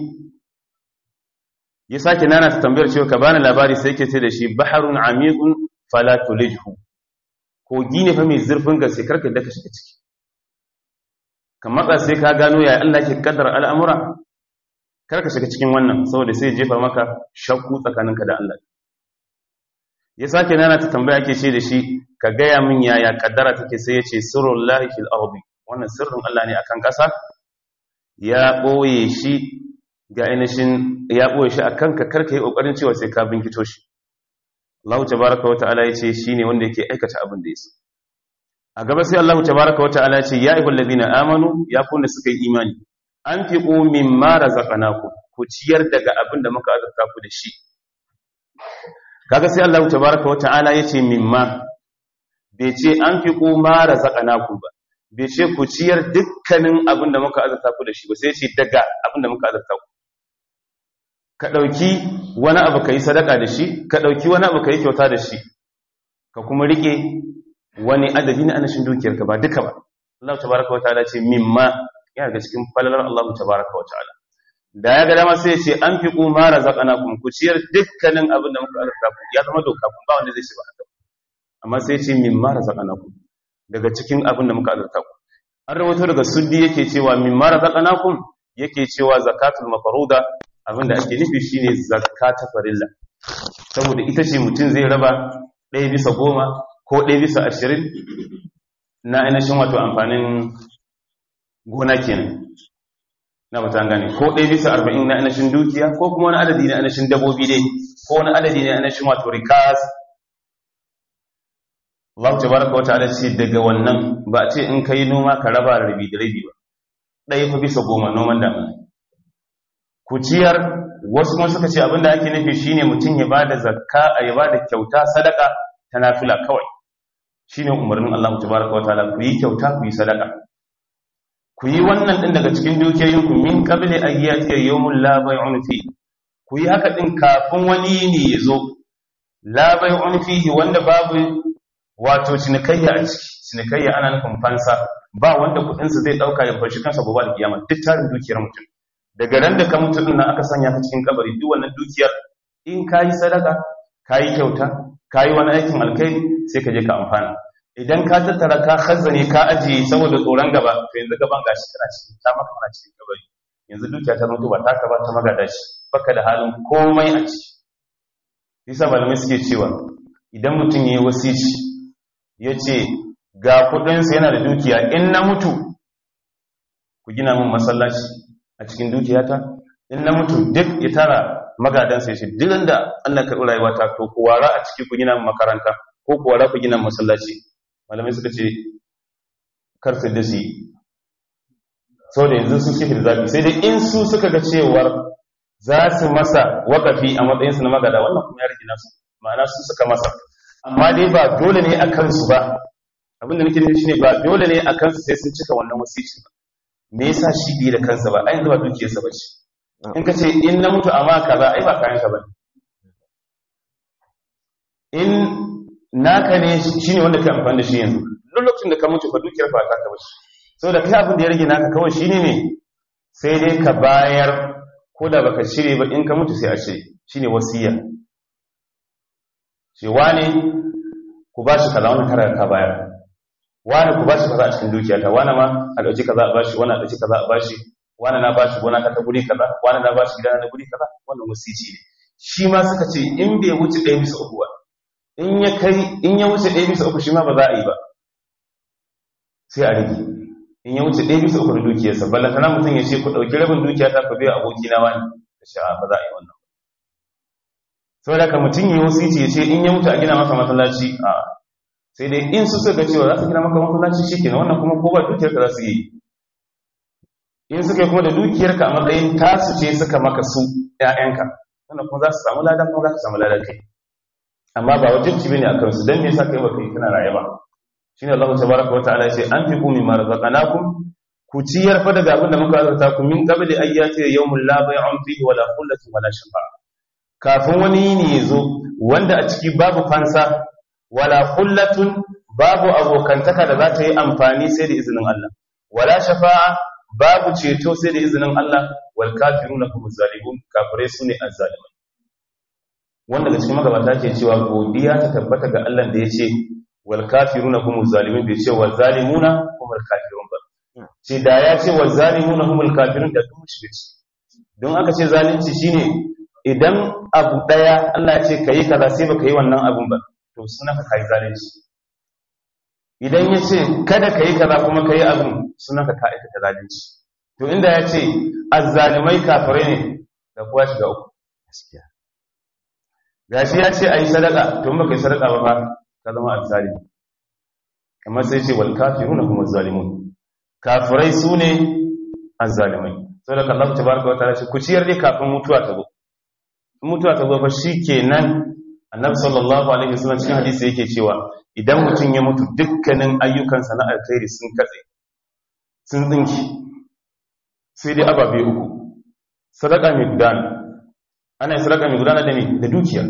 ya sake nana ta tambayar cewa ka bani labari sai yake ce da shi baharun amiqun fala tulijhu kogi ne fa mai zurfin gaske karka da ka shiga ciki ka matsa sai ka gano ya Allah ke kaddara al'amura karka shiga cikin wannan saboda sai jefa maka shakku tsakaninka da Allah ya sake nana ta tambaya ake ce da shi ka gaya min yaya kaddara take sai ya ce sirrul lahi fil ardi wannan sirrin Allah ne akan ƙasa ya boye shi ga ainihin ya boye shi akan ka karka yi kokarin cewa sai ka binkito shi Allah tabaraka wa ta'ala yace shine wanda yake aikata abin da yake a gaba sai Allah tabaraka wa ta'ala yace ya ayyuhal ladina amanu ya kunna suka yi imani anfiqu mimma razaqnakum ku ciyar daga abin da muka azurta ku da shi kaga sai Allah tabaraka wa ta'ala yace mimma bai ce anfiqu ma razaqnakum ba bai ce ku ciyar dukkanin abin da muka azurta ku da shi ba sai ce daga abin da muka azurta ku ka ɗauki wani abu ka yi sadaka da shi ka ɗauki wani abu ka yi kyauta da shi ka kuma riƙe wani adadi na anashin dukiyarka ba duka ba Allah tabaraka wa ta'ala ce mimma yana ga cikin falalar Allah tabaraka wa ta'ala da ya ga dama sai ya ce an fi kuma razaqanakum ku ciyar dukkanin abin da muka azurta ku ya zama doka kun ba wanda zai shiga haka amma sai ya ce mimma razaqanakum daga cikin abin da muka azurta ku an rawaito daga suddi yake cewa mimma razaqanakum yake cewa zakatul mafruda abin da ake nufi shine zakata farilla saboda ita ce mutum zai raba ɗaya bisa goma ko ɗaya bisa ashirin na ainihin wato amfanin gona kenan na mutan gane ko ɗaya bisa arba'in na ainihin dukiya ko kuma wani adadi na ainihin dabobi dai ko wani adadi na ainihin wato rikas Allah ta baraka wata ala ce daga wannan ba a ce in ka yi noma ka raba rabi da rabi ba ɗaya fa bisa goma noman damina ku ciyar wasu kuma suka ce abinda ake nufi shine mutum ya bada zakka ya bada kyauta sadaka ta nafila kawai shine umarnin Allah tabaraka wa ta'ala ku yi kyauta ku yi sadaka ku yi wannan din daga cikin dukiyoyin ku min qabli ayyati yawmul la bay'un fi ku yi haka din kafin wani ne ya zo la bay'un fihi wanda babu wato cinikayya a ciki cinikayya ana nufin fansa ba wanda kudin sa zai dauka ya fashi kansa gobe da kiyama duk tarin dukiyar mutum daga ran da ka mutu din nan aka sanya ka cikin kabari duk wannan dukiyar in kayi sadaka kayi kyauta kayi wani aikin alkhairi sai ka je ka amfana idan ka tattara ka khazzane ka ajiye saboda tsoron gaba to yanzu gaban gashi kana cikin ta maka kana cikin kabari yanzu dukiya ta mutu ba ta ka ba ta magada shi baka da halin komai a ciki yasa malamai suke cewa idan mutum yayi wasici yace ga kudin sa yana da dukiya in na mutu ku gina min masallaci a cikin dukiyata in na mutu duk ya tara magadansa ya ce duk da Allah karɓi rayuwata to ku wara a ciki ku gina makaranta ko ku wara ku gina masallaci malamai suka ce kar su da su sau da yanzu su suke da zafi sai dai in su suka ga cewar za su masa wakafi a matsayinsu na magada wannan kuma ya rage nasu ma'ana su suka masa amma dai ba dole ne a kansu ba abinda nake nufi shine ba dole ne a kansu sai sun cika wannan wasici ba me yasa shi bai da kansa ba ai yanzu ba dukiyarsa ba ce in ka ce in na mutu amma kaza ai ba kayan ka ba in naka ne shine wanda kai amfani da shi yanzu duk lokacin da ka mutu fa dukiyar fa ta ka bace saboda kai abin da ya rage naka kawai shine ne sai dai ka bayar ko da baka shirye ba in ka mutu sai a shirye shine wasiya ce wane ku ba shi kaza wannan kara ka bayar wane ku ba shi kaza a cikin dukiyata wane ma a dauki kaza a bashi wani a dauki kaza a bashi wani na bashi gona ta guri kaza wani na bashi gida na guri kaza wannan wasici ne shi ma suka ce in bai wuce ɗaya bisa uku ba in ya kai in ya wuce ɗaya bisa uku shi ma ba za a yi ba sai a rage in ya wuce ɗaya bisa uku da dukiyarsa ballantana mutum ya ce ku ɗauki rabin dukiya ta ku biya aboki na wani da sha'a ba za a yi wannan saboda ka mutum ya wasici ya ce in ya mutu a gina masa masallaci a sai dai in su suka cewa za su gina maka masallaci shi kenan wannan kuma ko ba dukiyarka za su yi in suka yi kuma da dukiyarka a matsayin tasu ce suka maka su ‘ya'yanka wanda kuma za su samu lada kuma za su samu lada kai amma ba wajen ci bane a kansu don me yasa kai baka yi kana raye ba shine Allah tabaraka wa ta'ala ce an fi kumi ma razaqnakum ku ciyar fa daga abin da muka azurta ku min qabli ayyati yawmul la bay'un fihi wala khullatun wala shafa'a kafin wani yini ya zo wanda a ciki babu fansa wala khullatun babu abokantaka da za ta yi amfani sai da izinin Allah wala shafa'a babu ceto sai da izinin Allah wal kafiruna hum zalimun kafire sune azzalimai wanda da cikin magabata ke cewa godiya ta tabbata ga Allah da yace wal kafiruna hum zalimun bai ce wal zalimuna hum al kafirun ba ce da ya ce wal zalimuna hum al kafirun da duk shi don aka ce zalunci shine idan abu daya Allah ya ce kai kaza sai baka yi wannan abun ba to suna ka kai zalunci idan ya ce kada ka yi kaza kuma ka yi abin suna ka aikata zalunci to inda ya ce azzalimai kafirai ne da kuwa shiga uku gaskiya gashi ya ce a yi sadaka to baka yi sadaka ba fa ka zama azzalimi kamar sai ce wal kafiruna hum azzalimun kafirai su ne azzalimai saboda Allah tabaraka wa ta'ala ce ku ciyar dai kafin mutuwa ta zo mutuwa ta zo fa shikenan annabi sallallahu alaihi wasallam cikin hadisi yake cewa idan mutum ya mutu dukkanin ayyukansa na alkhairi sun katse sun tsinki sai dai ababe uku sadaka mai gudana ana yin sadaka mai gudana da me da dukiya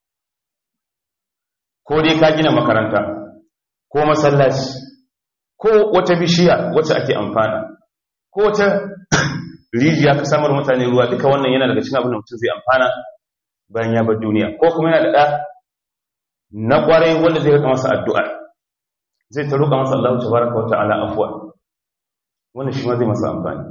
ko dai ka gina makaranta ko masallaci ko wata bishiya wacce ake amfana ko wata rijiya ka samar mutane ruwa duka wannan yana daga cikin abin da mutum zai amfana bayan ya bar duniya ko kuma yana da ɗa na ƙwarai wanda zai rika masa addu'a zai ta roƙa masa Allah tabaraka wa ta'ala afwa wannan shi ma zai masa amfani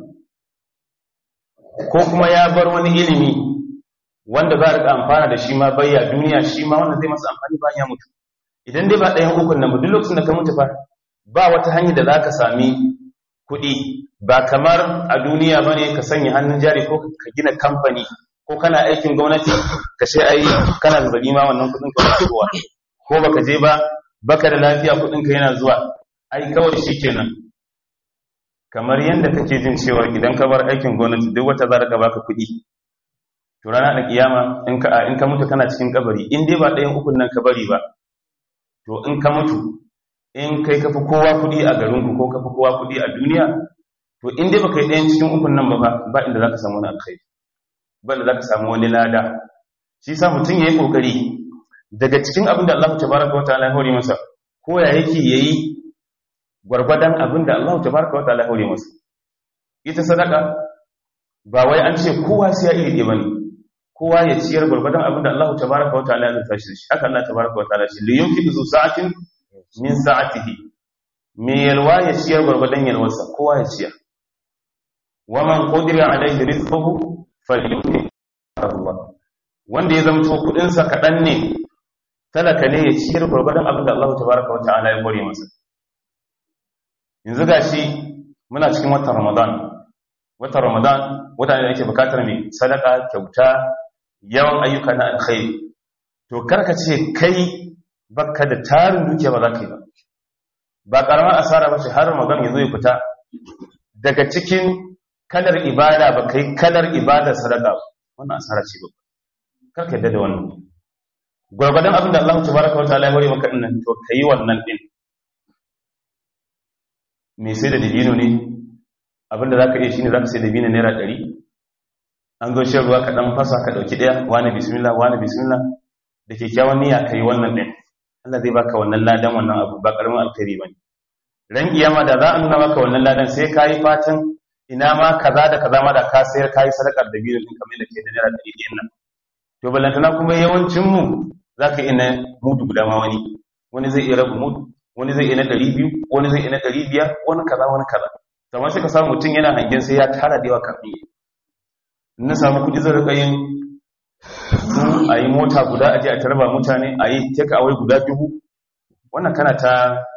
ko kuma ya bar wani ilimi wanda za a rika amfana da shi ma bayya duniya shi ma wanda zai masa amfani bayan ya mutu idan dai ba ɗayan ukun nan ba duk lokacin da ka mutu fa ba wata hanyar da za ka sami kuɗi ba kamar a duniya ba ne ka sanya hannun jari ko ka gina kamfani ko kana aikin gwamnati ka ce ai kana zazzabi ma wannan kuɗin ka zuwa ko baka je ba baka da lafiya kuɗin ka yana zuwa ai kawai shi kenan kamar yadda kake jin cewa idan ka bar aikin gwamnati duk wata za ka baka kuɗi to rana da kiyama in ka in ka mutu kana cikin kabari in dai ba ɗayan ukun nan ka bari ba to in ka mutu in kai kafi kowa kuɗi a garinku ko kafi kowa kuɗi a duniya to in dai baka yi ɗayan cikin ukun nan ba ba inda za ka samu wani alkhairi ba inda za ka samu wani lada shi sa mutum ya yi ƙoƙari daga cikin abin da Allah tabaraka wa ta'ala ya hore masa ko ya yake yayi gwargwadon abin da Allah tabaraka wa ta'ala ya hore masa ita sadaka ba wai an ce kowa sai ya iri ɗaya bane kowa ya ciyar gwargwadon abin da Allah tabaraka wa ta'ala ya zata shi haka Allah tabaraka wa ta'ala shi li yunfiqu zu sa'atin min sa'atihi me yalwa ya ciyar gwargwadon yalwarsa kowa ya ciyar wa man qadira alayhi rizquhu falyunfiq Allah wanda ya zamto kudin sa kadan ne talaka ne ya ciyar gwargwadon abin da Allah tabaraka wa ta'ala ya gore masa yanzu gashi muna cikin watan Ramadan watan Ramadan wata ne da ake bukatar mai sadaka kyauta yawan ayyuka na alkhairi to karka ce kai baka da tarin dukiya ba za ka yi ba ba karamar asara ba ce har Ramadan ya zo ya fita daga cikin kalar ibada ba kai kalar ibadar sadaka wannan asara ce ba karka yadda da wannan gwargwadon abin da Allah tabaraka wa ta'ala ya hore maka dinnan to kai wannan din me sai da dibino ne abinda za ka iya shi ne za ka sai da biyu naira ɗari an zo shan ruwa ka ɗan fasa ka ɗauki ɗaya wani bismillah wani bismillah da kyakkyawan niyya ka yi wannan ɗin Allah zai baka wannan ladan wannan abu ba ƙaramin alkhairi ba ne ran kiyama da za a nuna maka wannan ladan sai ka yi fatan ina ma kaza da kaza ma da ka sayar ka yi sadakar da biyu ɗin kamar da ke da naira ɗari ɗin nan to ballantana kuma yawancin mu za ka iya na mudu guda ma wani wani zai iya rabu mudu wani zai iya na ɗari biyu wani zai iya na ɗari biyar wani kaza wani kaza kamar sai ka samu mutum yana hangen sai ya tara da yawa kafin na samu kudi zai rika yin a yi mota guda a je a tarba mutane a yi take away guda dubu wannan kana ta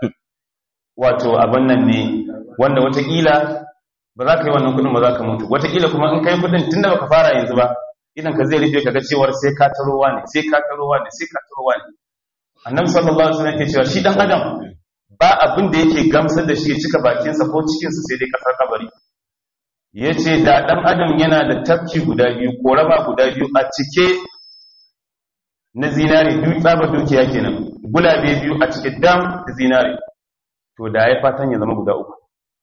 wato abin nan ne wanda watakila ba za ka yi wannan kudin ba za ka mutu watakila kuma in kai kudin tun da baka fara yanzu ba idan ka zai rufe ka ga cewar sai ka tarowa ne sai ka tarowa ne sai ka tarowa ne annabi sallallahu alaihi wasallam ke cewa shi dan adam ba abin da yake gamsar da shi ya cika bakinsa ko cikinsa sai dai kasar kabari ya ce da ɗan adam yana da tafki guda biyu ko raba guda biyu a cike na zinare biyu tsabar dukiya kenan gulabe biyu a cike dam da zinare to da ya fatan ya zama guda uku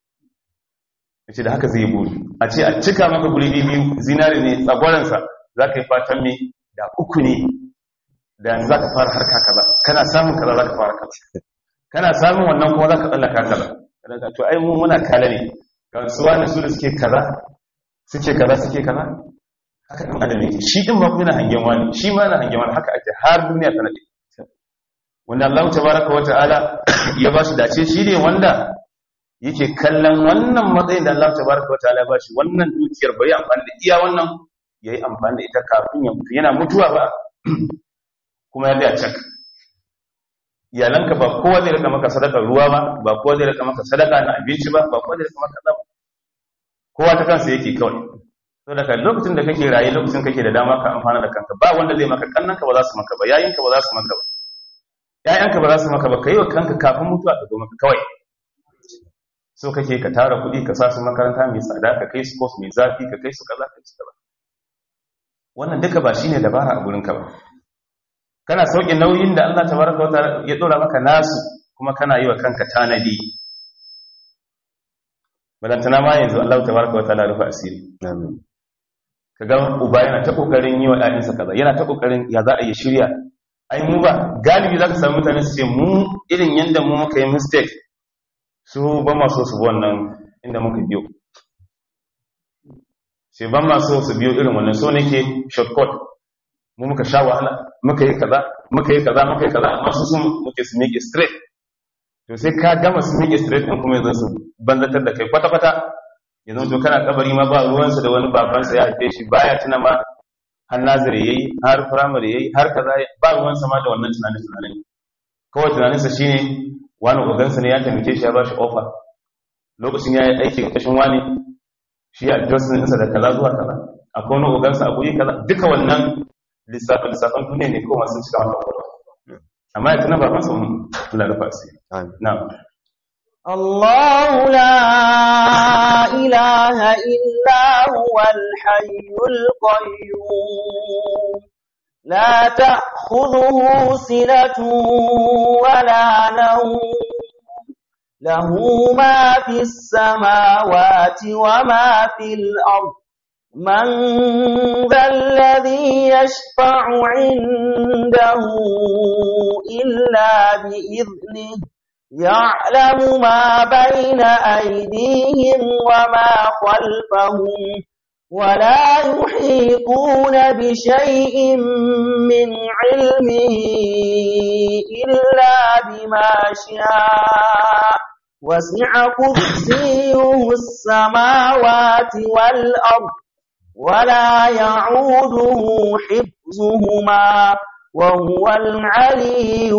ya ce da haka zai buri a ce a cika maka gulabe biyu zinare ne tsagwaransa za ka yi fatan me da uku ne da za ka fara harka kaza kana samun kaza za ka fara kaza kana samun wannan kuma za ka tsallaka kaza to ai mu muna kala ne kasuwa ne su da suke kaza suke kaza suke kaza haka ɗan adam yake shi ɗin ba kuma yana hangen wani shi ma yana hangen wani haka ake har duniya ta nade wanda Allah tabaraka wa ta'ala ya ba shi dace shi ne wanda yake kallon wannan matsayin da Allah tabaraka wa ta'ala ya ba shi wannan dukiyar bai amfani da iya wannan yayi amfani da ita kafin ya mutu yana mutuwa ba kuma ya da cak iyalanka ba kowa zai rika maka sadaka ruwa ba ba kowa zai rika maka sadaka na abinci ba ba kowa zai rika maka zaba kowa ta kansa yake kawai to daga lokacin da kake raye lokacin kake da dama ka amfana da kanka ba wanda zai maka kannanka ba za su maka ba yayinka ba za su maka ba yayanka ba za su maka ba kai wa kanka kafin mutuwa ta zo maka kawai so kake ka tara kuɗi ka sa su makaranta mai tsada ka kai su course mai zafi ka kai su kaza ka ci kaza wannan duka ba shine dabara a gurin ka ba kana sauƙi nauyin da Allah tabaraka wa ta'ala ya dora maka nasu kuma kana yi wa kanka tanadi balantana ma yanzu Allah tabaraka wa ta'ala rufa asiri kaga uba yana ta kokarin yi wa ƴaƴansa kaza yana ta kokarin ya za a yi shirya ai mu ba galibi zaka samu mutane su ce mu irin yanda mu muka yi mistake su ba ma so su bi wannan inda muka biyo sai ban ma so su biyo irin wannan so nake shortcut mu muka sha wahala muka yi kaza muka yi kaza muka yi kaza amma su sun muke su miƙe straight to sai ka gama su miƙe straight ɗin kuma yanzu su banzatar da kai kwata-kwata yanzu to kana kabari ma ba ruwansa da wani babansa ya haife shi baya tuna ma har nazari yayi har primary yayi har kaza ba ruwansa ma da wannan tunanin tunanin kawai tunaninsa shine wani ogansa ne ya taimake shi ya ba shi offer lokacin ya yi aiki ƙarƙashin wani shi a johnson ɗinsa da kaza zuwa kaza akwai wani ogansa a guri kaza duka wannan lissafin lissafin duniya ne kowa sun cika mata kwakwalwa amma ya tuna ba masa kula da fasi na الله لا إله إلا هو الحي القيوم لا تأخذه سنة ولا نوم له ما في السماوات وما في الأرض من ذا الذي يشفع عنده إلا بإذنه يعلم ما بين أيديهم وما خلفهم ولا يحيطون بشيء من علمه إلا بما شاء وسع كرسيه السماوات والأرض ولا يعوده حفظهما وهو العلي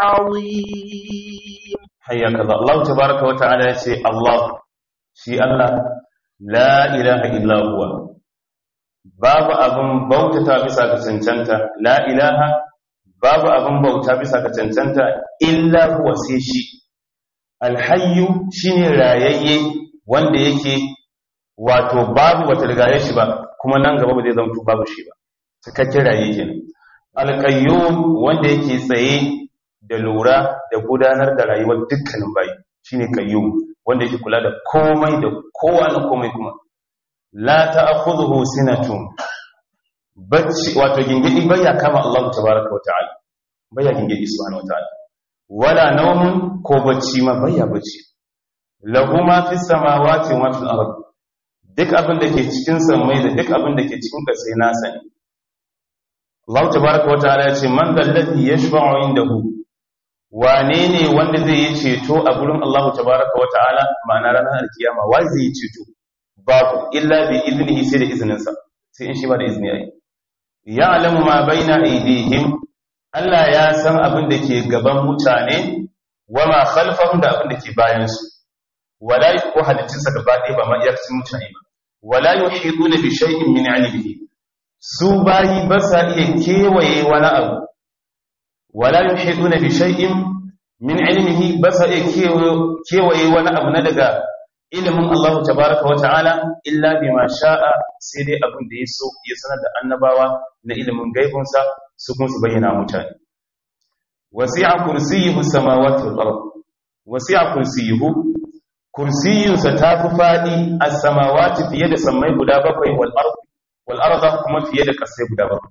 العظيم حياك الله الله تبارك وتعالى يسي الله شي الله لا إله إلا هو باب أبن بوتتا بسا كسنشنتا لا إله باب أبن بوتا بسا كسنشنتا إلا هو سيشي الحي شيني رايي wanda yake wato babu wata rigaye shi ba kuma nan gaba ba zai zama babu shi ba cikakken raye kenan alƙayyum wanda yake tsaye da lura da gudanar da rayuwar dukkanin bayi shine qayyum wanda yake kula da komai da kowa na komai kuma la ta'khudhuhu sinatun bacci wato gingidi baya kama Allah tabaaraka wa ta'ala baya gingidi subhanahu wa ta'ala wala nawmun ko bacci ma baya bacci lahu ma fis samawati wa fil ard duk abin da ke cikin samai da duk abin da ke cikin ƙasa nasa ne Allah tabaraka wa ta'ala ya ce man dalladhi yashfa'u indahu wane ne wanda zai yi ceto a gurin Allah tabaraka wa ta'ala ma'ana ranar alkiyama wai zai yi ceto babu illa bi iznihi sai da izininsa sai in shi ba da izini yayi ya'lamu ma baina aydihim Allah ya san abin da ke gaban mutane wa ma khalfahum da abin da ke bayan su wala yuqu halittinsa gaba ɗaya ba ma iyakacin mutane ba wala yuhiduna bi shay'in min 'ilmihi su bayi ba sa iya kewaye wani abu wala yuhiduna bi shay'in min ilmihi ba sa iya kewaye wani abu na daga ilimin Allah tabaraka wa ta'ala illa bima sha'a sai dai abin da ya so ya sanar da annabawa na ilimin gaibunsa su kuma su bayyana mutane wasi'a kursiyyuhu samawati wal ard wasi'a kursiyyuhu kursiyinsa ta fi faɗi a samawati fiye da sammai guda bakwai wal ard والأرض kuma fiye da ƙasai guda ba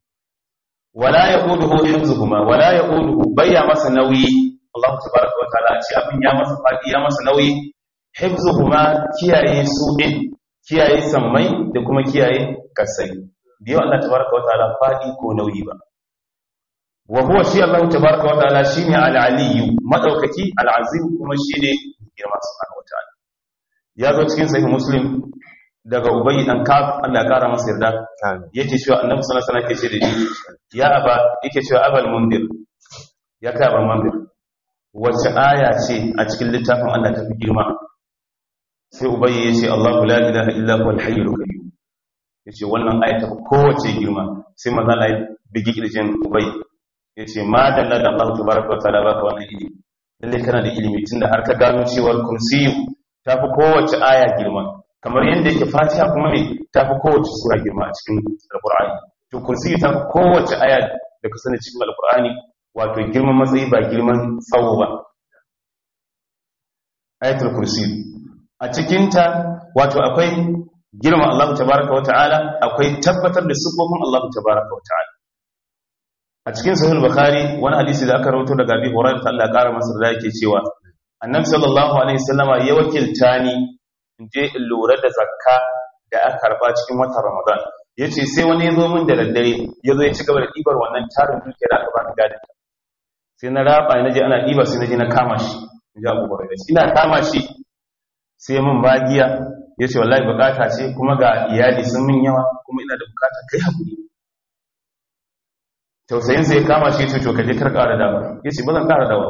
wala yaquduhu hifzuhuma wala yaquduhu bayya masa nauyi Allah tabaraka wa ta'ala ce abin ya masa fadi ya masa nauyi hifzuhuma kiyaye su din kiyaye sammai da kuma kiyaye ƙasai biyo Allah tabaraka wa ta'ala fadi ko nauyi ba wa huwa shi Allah tabaraka wa ta'ala shine al-aliyyu madaukaki al-azim kuma shine girma subhanahu wa ta'ala ya zo cikin sahih muslim daga ubayi dan kaf Allah ya kara masa yarda yake cewa annabi sallallahu alaihi wasallam yake ce da shi ya aba yake cewa abal mundir ya kai abal mundir wace aya ce a cikin littafin Allah ta fi girma sai ubayi yace Allahu la ilaha illa huwa al-hayyul qayyum yace wannan aya ta kowace girma sai manzo Allah ya bigi kirjin ubayi yace ma dalla da Allah tabaraka wa ta'ala baka wannan ilimi lalle kana da ilimi tunda har ka gano cewa kursiyu ta fi kowace aya girma kamar yadda yake fatiha kuma ne ta fi kowace sura girma a cikin alkur'ani to kursi ta fi kowace aya da ka sani cikin alkur'ani wato girman matsayi ba girman tsawo ba ayatul kursi a cikinta wato akwai girma Allah tabaraka wa ta'ala akwai tabbatar da sifofin Allah tabaraka wa ta'ala a cikin sahih bukhari wani hadisi da aka rawaito daga Abi Hurairah Allah ya kara masa da yake cewa annabi sallallahu alaihi wasallama ya wakilta ni in je in lura da zakka da aka karba cikin watan Ramadan yace sai wani ya zo min da daddare ya zo ya ci gaba da ɗibar wannan tarin dukiyar aka bani gadin sai na raba na je ana ɗiba sai na je na kama shi in ji Abu Hurairah ina kama shi sai mun bagiya yace wallahi bukata ce kuma ga iyali sun min yawa kuma ina da bukata kai hakuri tausayin sai kama shi to kaje kar ƙara dawa yace ba zan ƙara dawa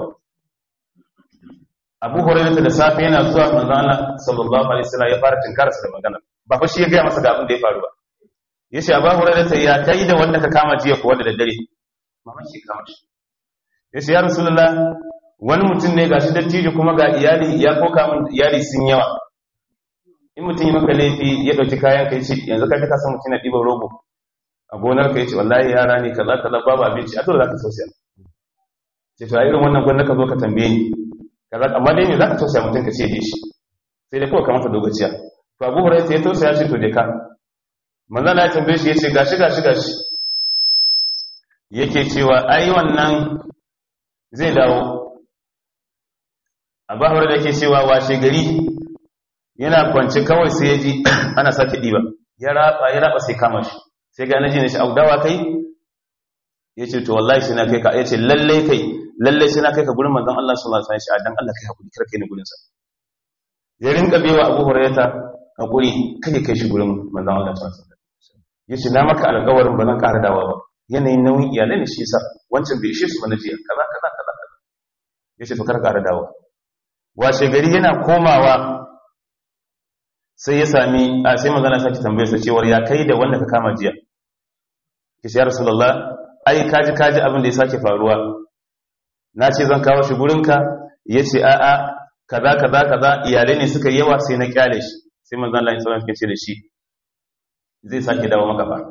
Abu Hurairah da safe yana zuwa manzo Allah sallallahu alaihi wasallam ya fara tinkara sa da magana ba fa shi ya ga masa ga abin da ya faru ba yace Abu Hurairah ya kai da wanda ka kama jiya ko wanda da dare mama shi kama shi yace ya Rasulullah wani mutum ne gashi dattijo kuma ga iyali ya koka min iyali sun yawa in mutum yi maka laifi ya dauki kayan ka yace yanzu ka ka san mutum na ɗiban rogo a gonar ka yace wallahi yara ne kaza kaza babu abinci a dole zaka tausaya ce to a irin wannan gwanda ka zo ka tambaye ni kaza amma dai me zaka tausaya mutum ka ce je shi sai dai kawai ka masa dogaciya to Abu Hurairah ya tausaya shi to je ka manzo Allah ya tambaye shi yace gashi gashi gashi yake cewa ai wannan zai dawo Abu Hurairah yake cewa washe gari yana kwance kawai sai ya ji ana sake diba ya raba ya raba sai kama shi sai ga naji ne shi audawa kai yace to wallahi sai na kai ka yace lalle kai lalle sai na kai ka gurin manzon Allah sallallahu alaihi wasallam dan Allah kai hakuri kar kai ni gurin sa ya rinka bewa Abu Hurairah hakuri kai kai shi gurin manzon Allah sallallahu alaihi wasallam yace na maka alƙawarin ba zan ƙara dawa ba yanayin nauyin iyalai ne shi yasa wancan bai ishe su ba na jiya kaza kaza kaza kaza yace to kar ƙara dawa washe gari yana komawa sai ya sami a sai magana sake tambayar sa cewar ya kai da wanda ka kama jiya ki ya rasulullah ai kaji kaji abin da ya sake faruwa na ce zan kawo shi gurinka yace a a kaza kaza kaza iyalai ne suka yawa sai na kyale shi sai manzon Allah sallallahu alaihi wasallam da shi zai sake dawo maka ba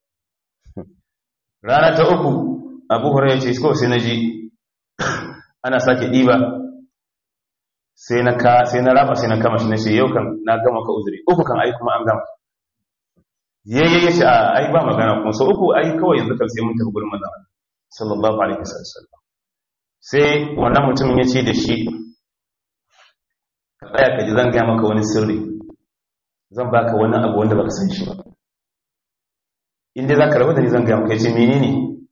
rana ta uku Abu Hurairah ce ko sai na ji ana sake diba sai na ka sai na raba sai na kama shi na ce yau kan na gama ka uzuri uku kan ai kuma an gama yayye ya ce ai ba magana kuma sau uku ai kawai yanzu kan sai mun tafi gurin manzon sallallahu alaihi wasallam sai wannan mutumin ya ce da shi ka tsaya ka ji zan gaya maka wani sirri zan baka wani abu wanda baka san shi ba in dai zaka rabu da ni zan gaya maka ya ce menene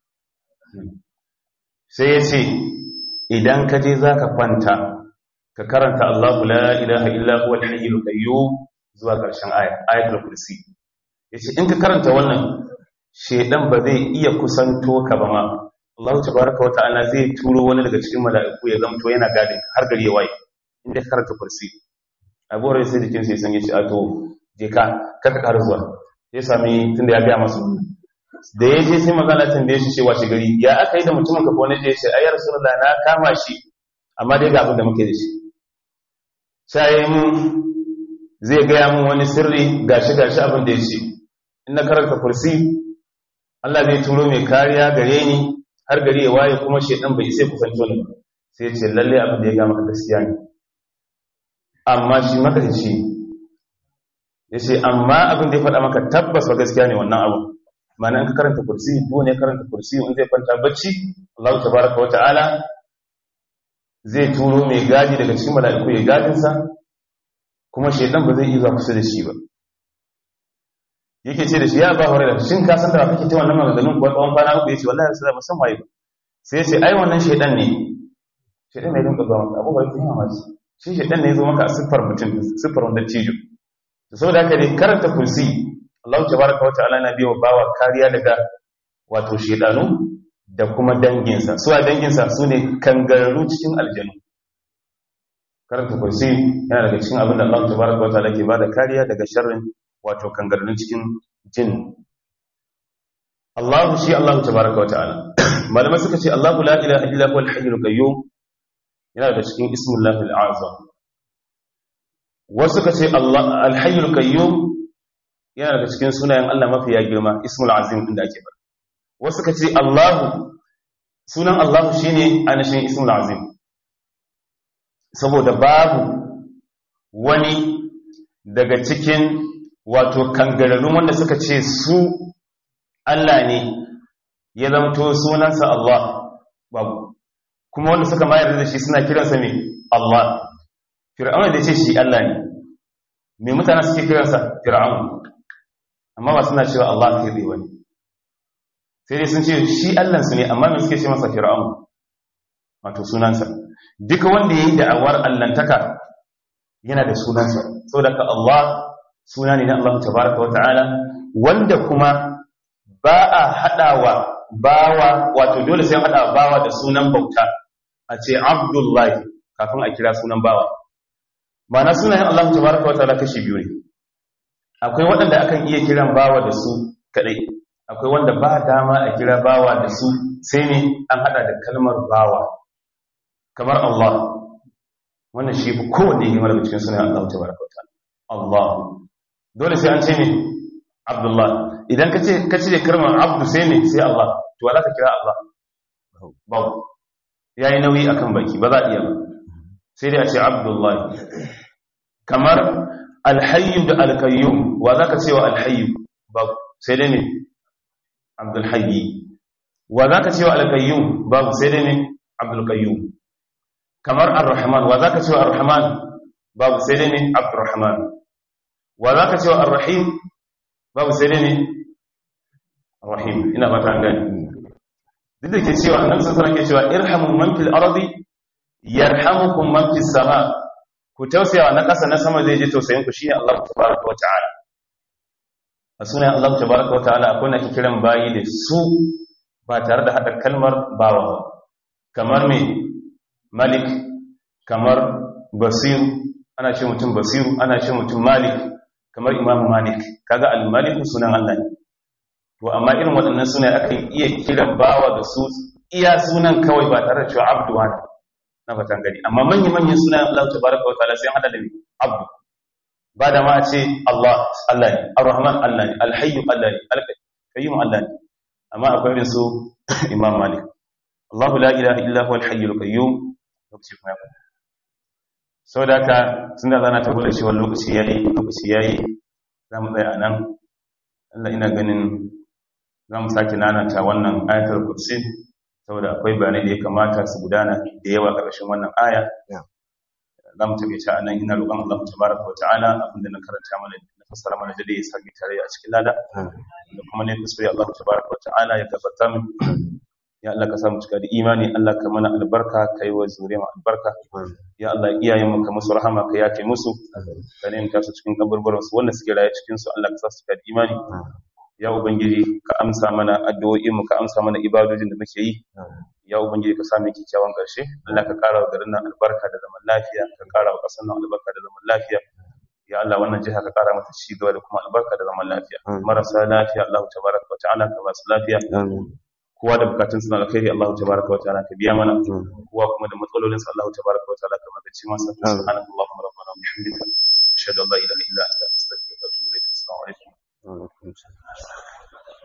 sai ya ce idan ka je zaka kwanta ka karanta Allahu la ilaha illa huwa al-hayyul qayyum zuwa ƙarshen aya ayatul kursi yace in ka karanta wannan shedan ba zai iya kusanto ka ba ma Allah tabaaraka wa ta'ala zai turo wani daga cikin mala'iku ya zamto yana gadin har gari ya waye in ka karanta kursi Abu Hurairah sai jikin sai san yace a to je ka ka ka zuwa ya sami tunda ya ga masa da ya je sai magana tambaye shi cewa shi gari ya aka yi da mutumin ka ko ne je sai ayyar rasulullah na kama shi amma dai ga abin da muke da shi sai mun zai gaya mun wani sirri gashi gashi abin da ya ce in na karanta kursi Allah zai turo mai kariya gare ni har gari ya waye kuma shedan bai sai kusanto ni sai ya ce lalle abin da ya ga maka gaskiya ne amma shi maka ce ya ce amma abin da ya faɗa maka tabbas ba gaskiya ne wannan abu ma'ana in ka karanta kursi ko ne karanta kursi in zai kwanta bacci Allah tabaraka wa ta'ala zai turo mai gadi daga cikin mala'iku ya gadinsa kuma shaidan ba zai iya zuwa kusa da shi ba yake ce da shi ya ba hore da shin ka san da kake ce wannan maganganun kuwa tsawon kwana uku yace wallahi sai ba san waye ba sai yace ai wannan shaidan ne shaidan ne dinka zuwa maka abubuwa yake yawa shi shi shaidan ne ya zo maka a siffar mutum siffar wanda cijo to saboda haka dai karanta kursi Allah tabaraka wa ta'ala na biyo bawa kariya daga wato shaidanu da kuma danginsa su a danginsa su ne kangararru cikin aljanu karanta kursi yana daga cikin abin da Allah tabaraka wa ta'ala ke bada kariya daga sharrin wato kangararrun cikin jin Allah shi Allah tabaraka wa ta'ala malamai suka ce Allah la ilaha illa huwa al-hayyul qayyum yana daga cikin ismullahi al-azam wasu suka ce Allah al-hayyul qayyum yana daga cikin sunayen Allah mafi ya girma ismul azim inda ake bada wasu ka ce Allahu sunan Allahu shine anashin ismul azim saboda babu wani daga cikin wato kangararrun wanda suka ce su Allah ne ya zamto sunansa Allah babu kuma wanda suka mayar da shi suna kiransa ne Allah fir'aun da ce shi Allah ne me mutane suke kiransa fir'aun amma ba suna cewa Allah kai bai wani sai dai sun ce shi Allah su ne amma me suke ce masa fir'aun wato sunansa duka wanda yayi da'awar allantaka yana da sunansa saboda ka Allah suna ne na Allah tabaraka wata'ala wanda kuma ba a hadawa bawa wato dole sai an hada bawa da sunan bauta a ce Abdullahi kafin a kira sunan bawa ma'ana sunayen Allah tabaraka wata'ala kashi biyu ne akwai waɗanda akan iya kiran bawa da su kadai akwai wanda ba dama a kira bawa da su sai ne an hada da kalmar bawa kamar Allah wannan shi fi kowanne yi daga cikin sunan Allah tabaraka wata'ala Allah dole sai an ce ne Abdullah idan ka ce ka ce kalmar abdu sai ne sai Allah to wala ka kira Allah babu yayi nauyi akan baki ba za a iya ba sai dai a ce Abdullah kamar alhayyu da alkayyum wa za ka ce wa alhayyu babu sai dai ne Abdul Hayyi wa za ka ce wa alkayyum babu sai dai ne Abdul Qayyum kamar ar-Rahman wa za ka ce wa ar-Rahman babu sai dai ne Abdurrahman wa za ka ce wa ar-Rahim babu sai dai ne Rahim ina ba ta gani duk da ke cewa annabi sallallahu alaihi wasallam ke cewa irhamu man fil ardi yarhamukum man fis sama ku tausayawa na ƙasa na sama zai je tausayin ku shine Allah tabaraka wa ta'ala a sunan Allah tabaraka wa ta'ala akwai nake kiran bayi da su ba tare da hada kalmar bawa kamar me malik kamar basir ana ce mutum basiru ana ce mutum malik kamar imamu malik kaga al-malik sunan Allah ne to amma irin waɗannan sunan akan iya kiran bawa da su iya sunan kawai ba tare da cewa abdu wani na fatan gani amma manyan manyan sunan Allah tabaraka wa ta'ala sai hada da ni abdu ba da ma a ce Allah Allah ne ar-rahman Allah ne al-hayy Allah ne al-qayyum Allah ne amma akwai irin su imam malik Allah la ilaha illa huwa al-hayy al-qayyum lokaci kuma ya saboda haka tunda zana ta gode cewa lokaci yayi lokaci yayi zamu tsaya nan Allah ina ganin zamu sake nanata wannan ayatul kursi saboda akwai bayanai da ya kamata su gudana da yawa ƙarshen wannan aya za mu tafi ta nan ina roƙon Allah tabaraka wa ta'ala abinda na karanta mana na fassara mana da ya sami tare a cikin lada da kuma ne kuskure Allah tabaraka wa ta'ala ya gafarta min ya Allah ka samu cika da imani Allah ka mana albarka ka yi wa zuriya albarka ya Allah iyayen mu ka musu rahama ka yafe musu ka ne ta su cikin kaburburan su wanda suke raye cikin su Allah ka sa su cika da imani ya ubangiji ka amsa mana addu'o'in mu ka amsa mana ibadojin da muke yi ya ubangiji ka sami kyakkyawan ƙarshe Allah ka ƙara wa garin nan albarka da zaman lafiya ka ƙara wa ƙasar nan albarka da zaman lafiya ya Allah wannan jiha ka ƙara mata ci gaba da kuma albarka da zaman lafiya marasa lafiya Allah tabaraka wa ta'ala ka ba su lafiya kowa da bukatun suna alkhairi Allah tabaraka wa ta'ala ka biya mana kowa kuma da matsalolin sa Allah tabaraka wa ta'ala ka magance masa subhanakallahumma rabbana wa bihamdika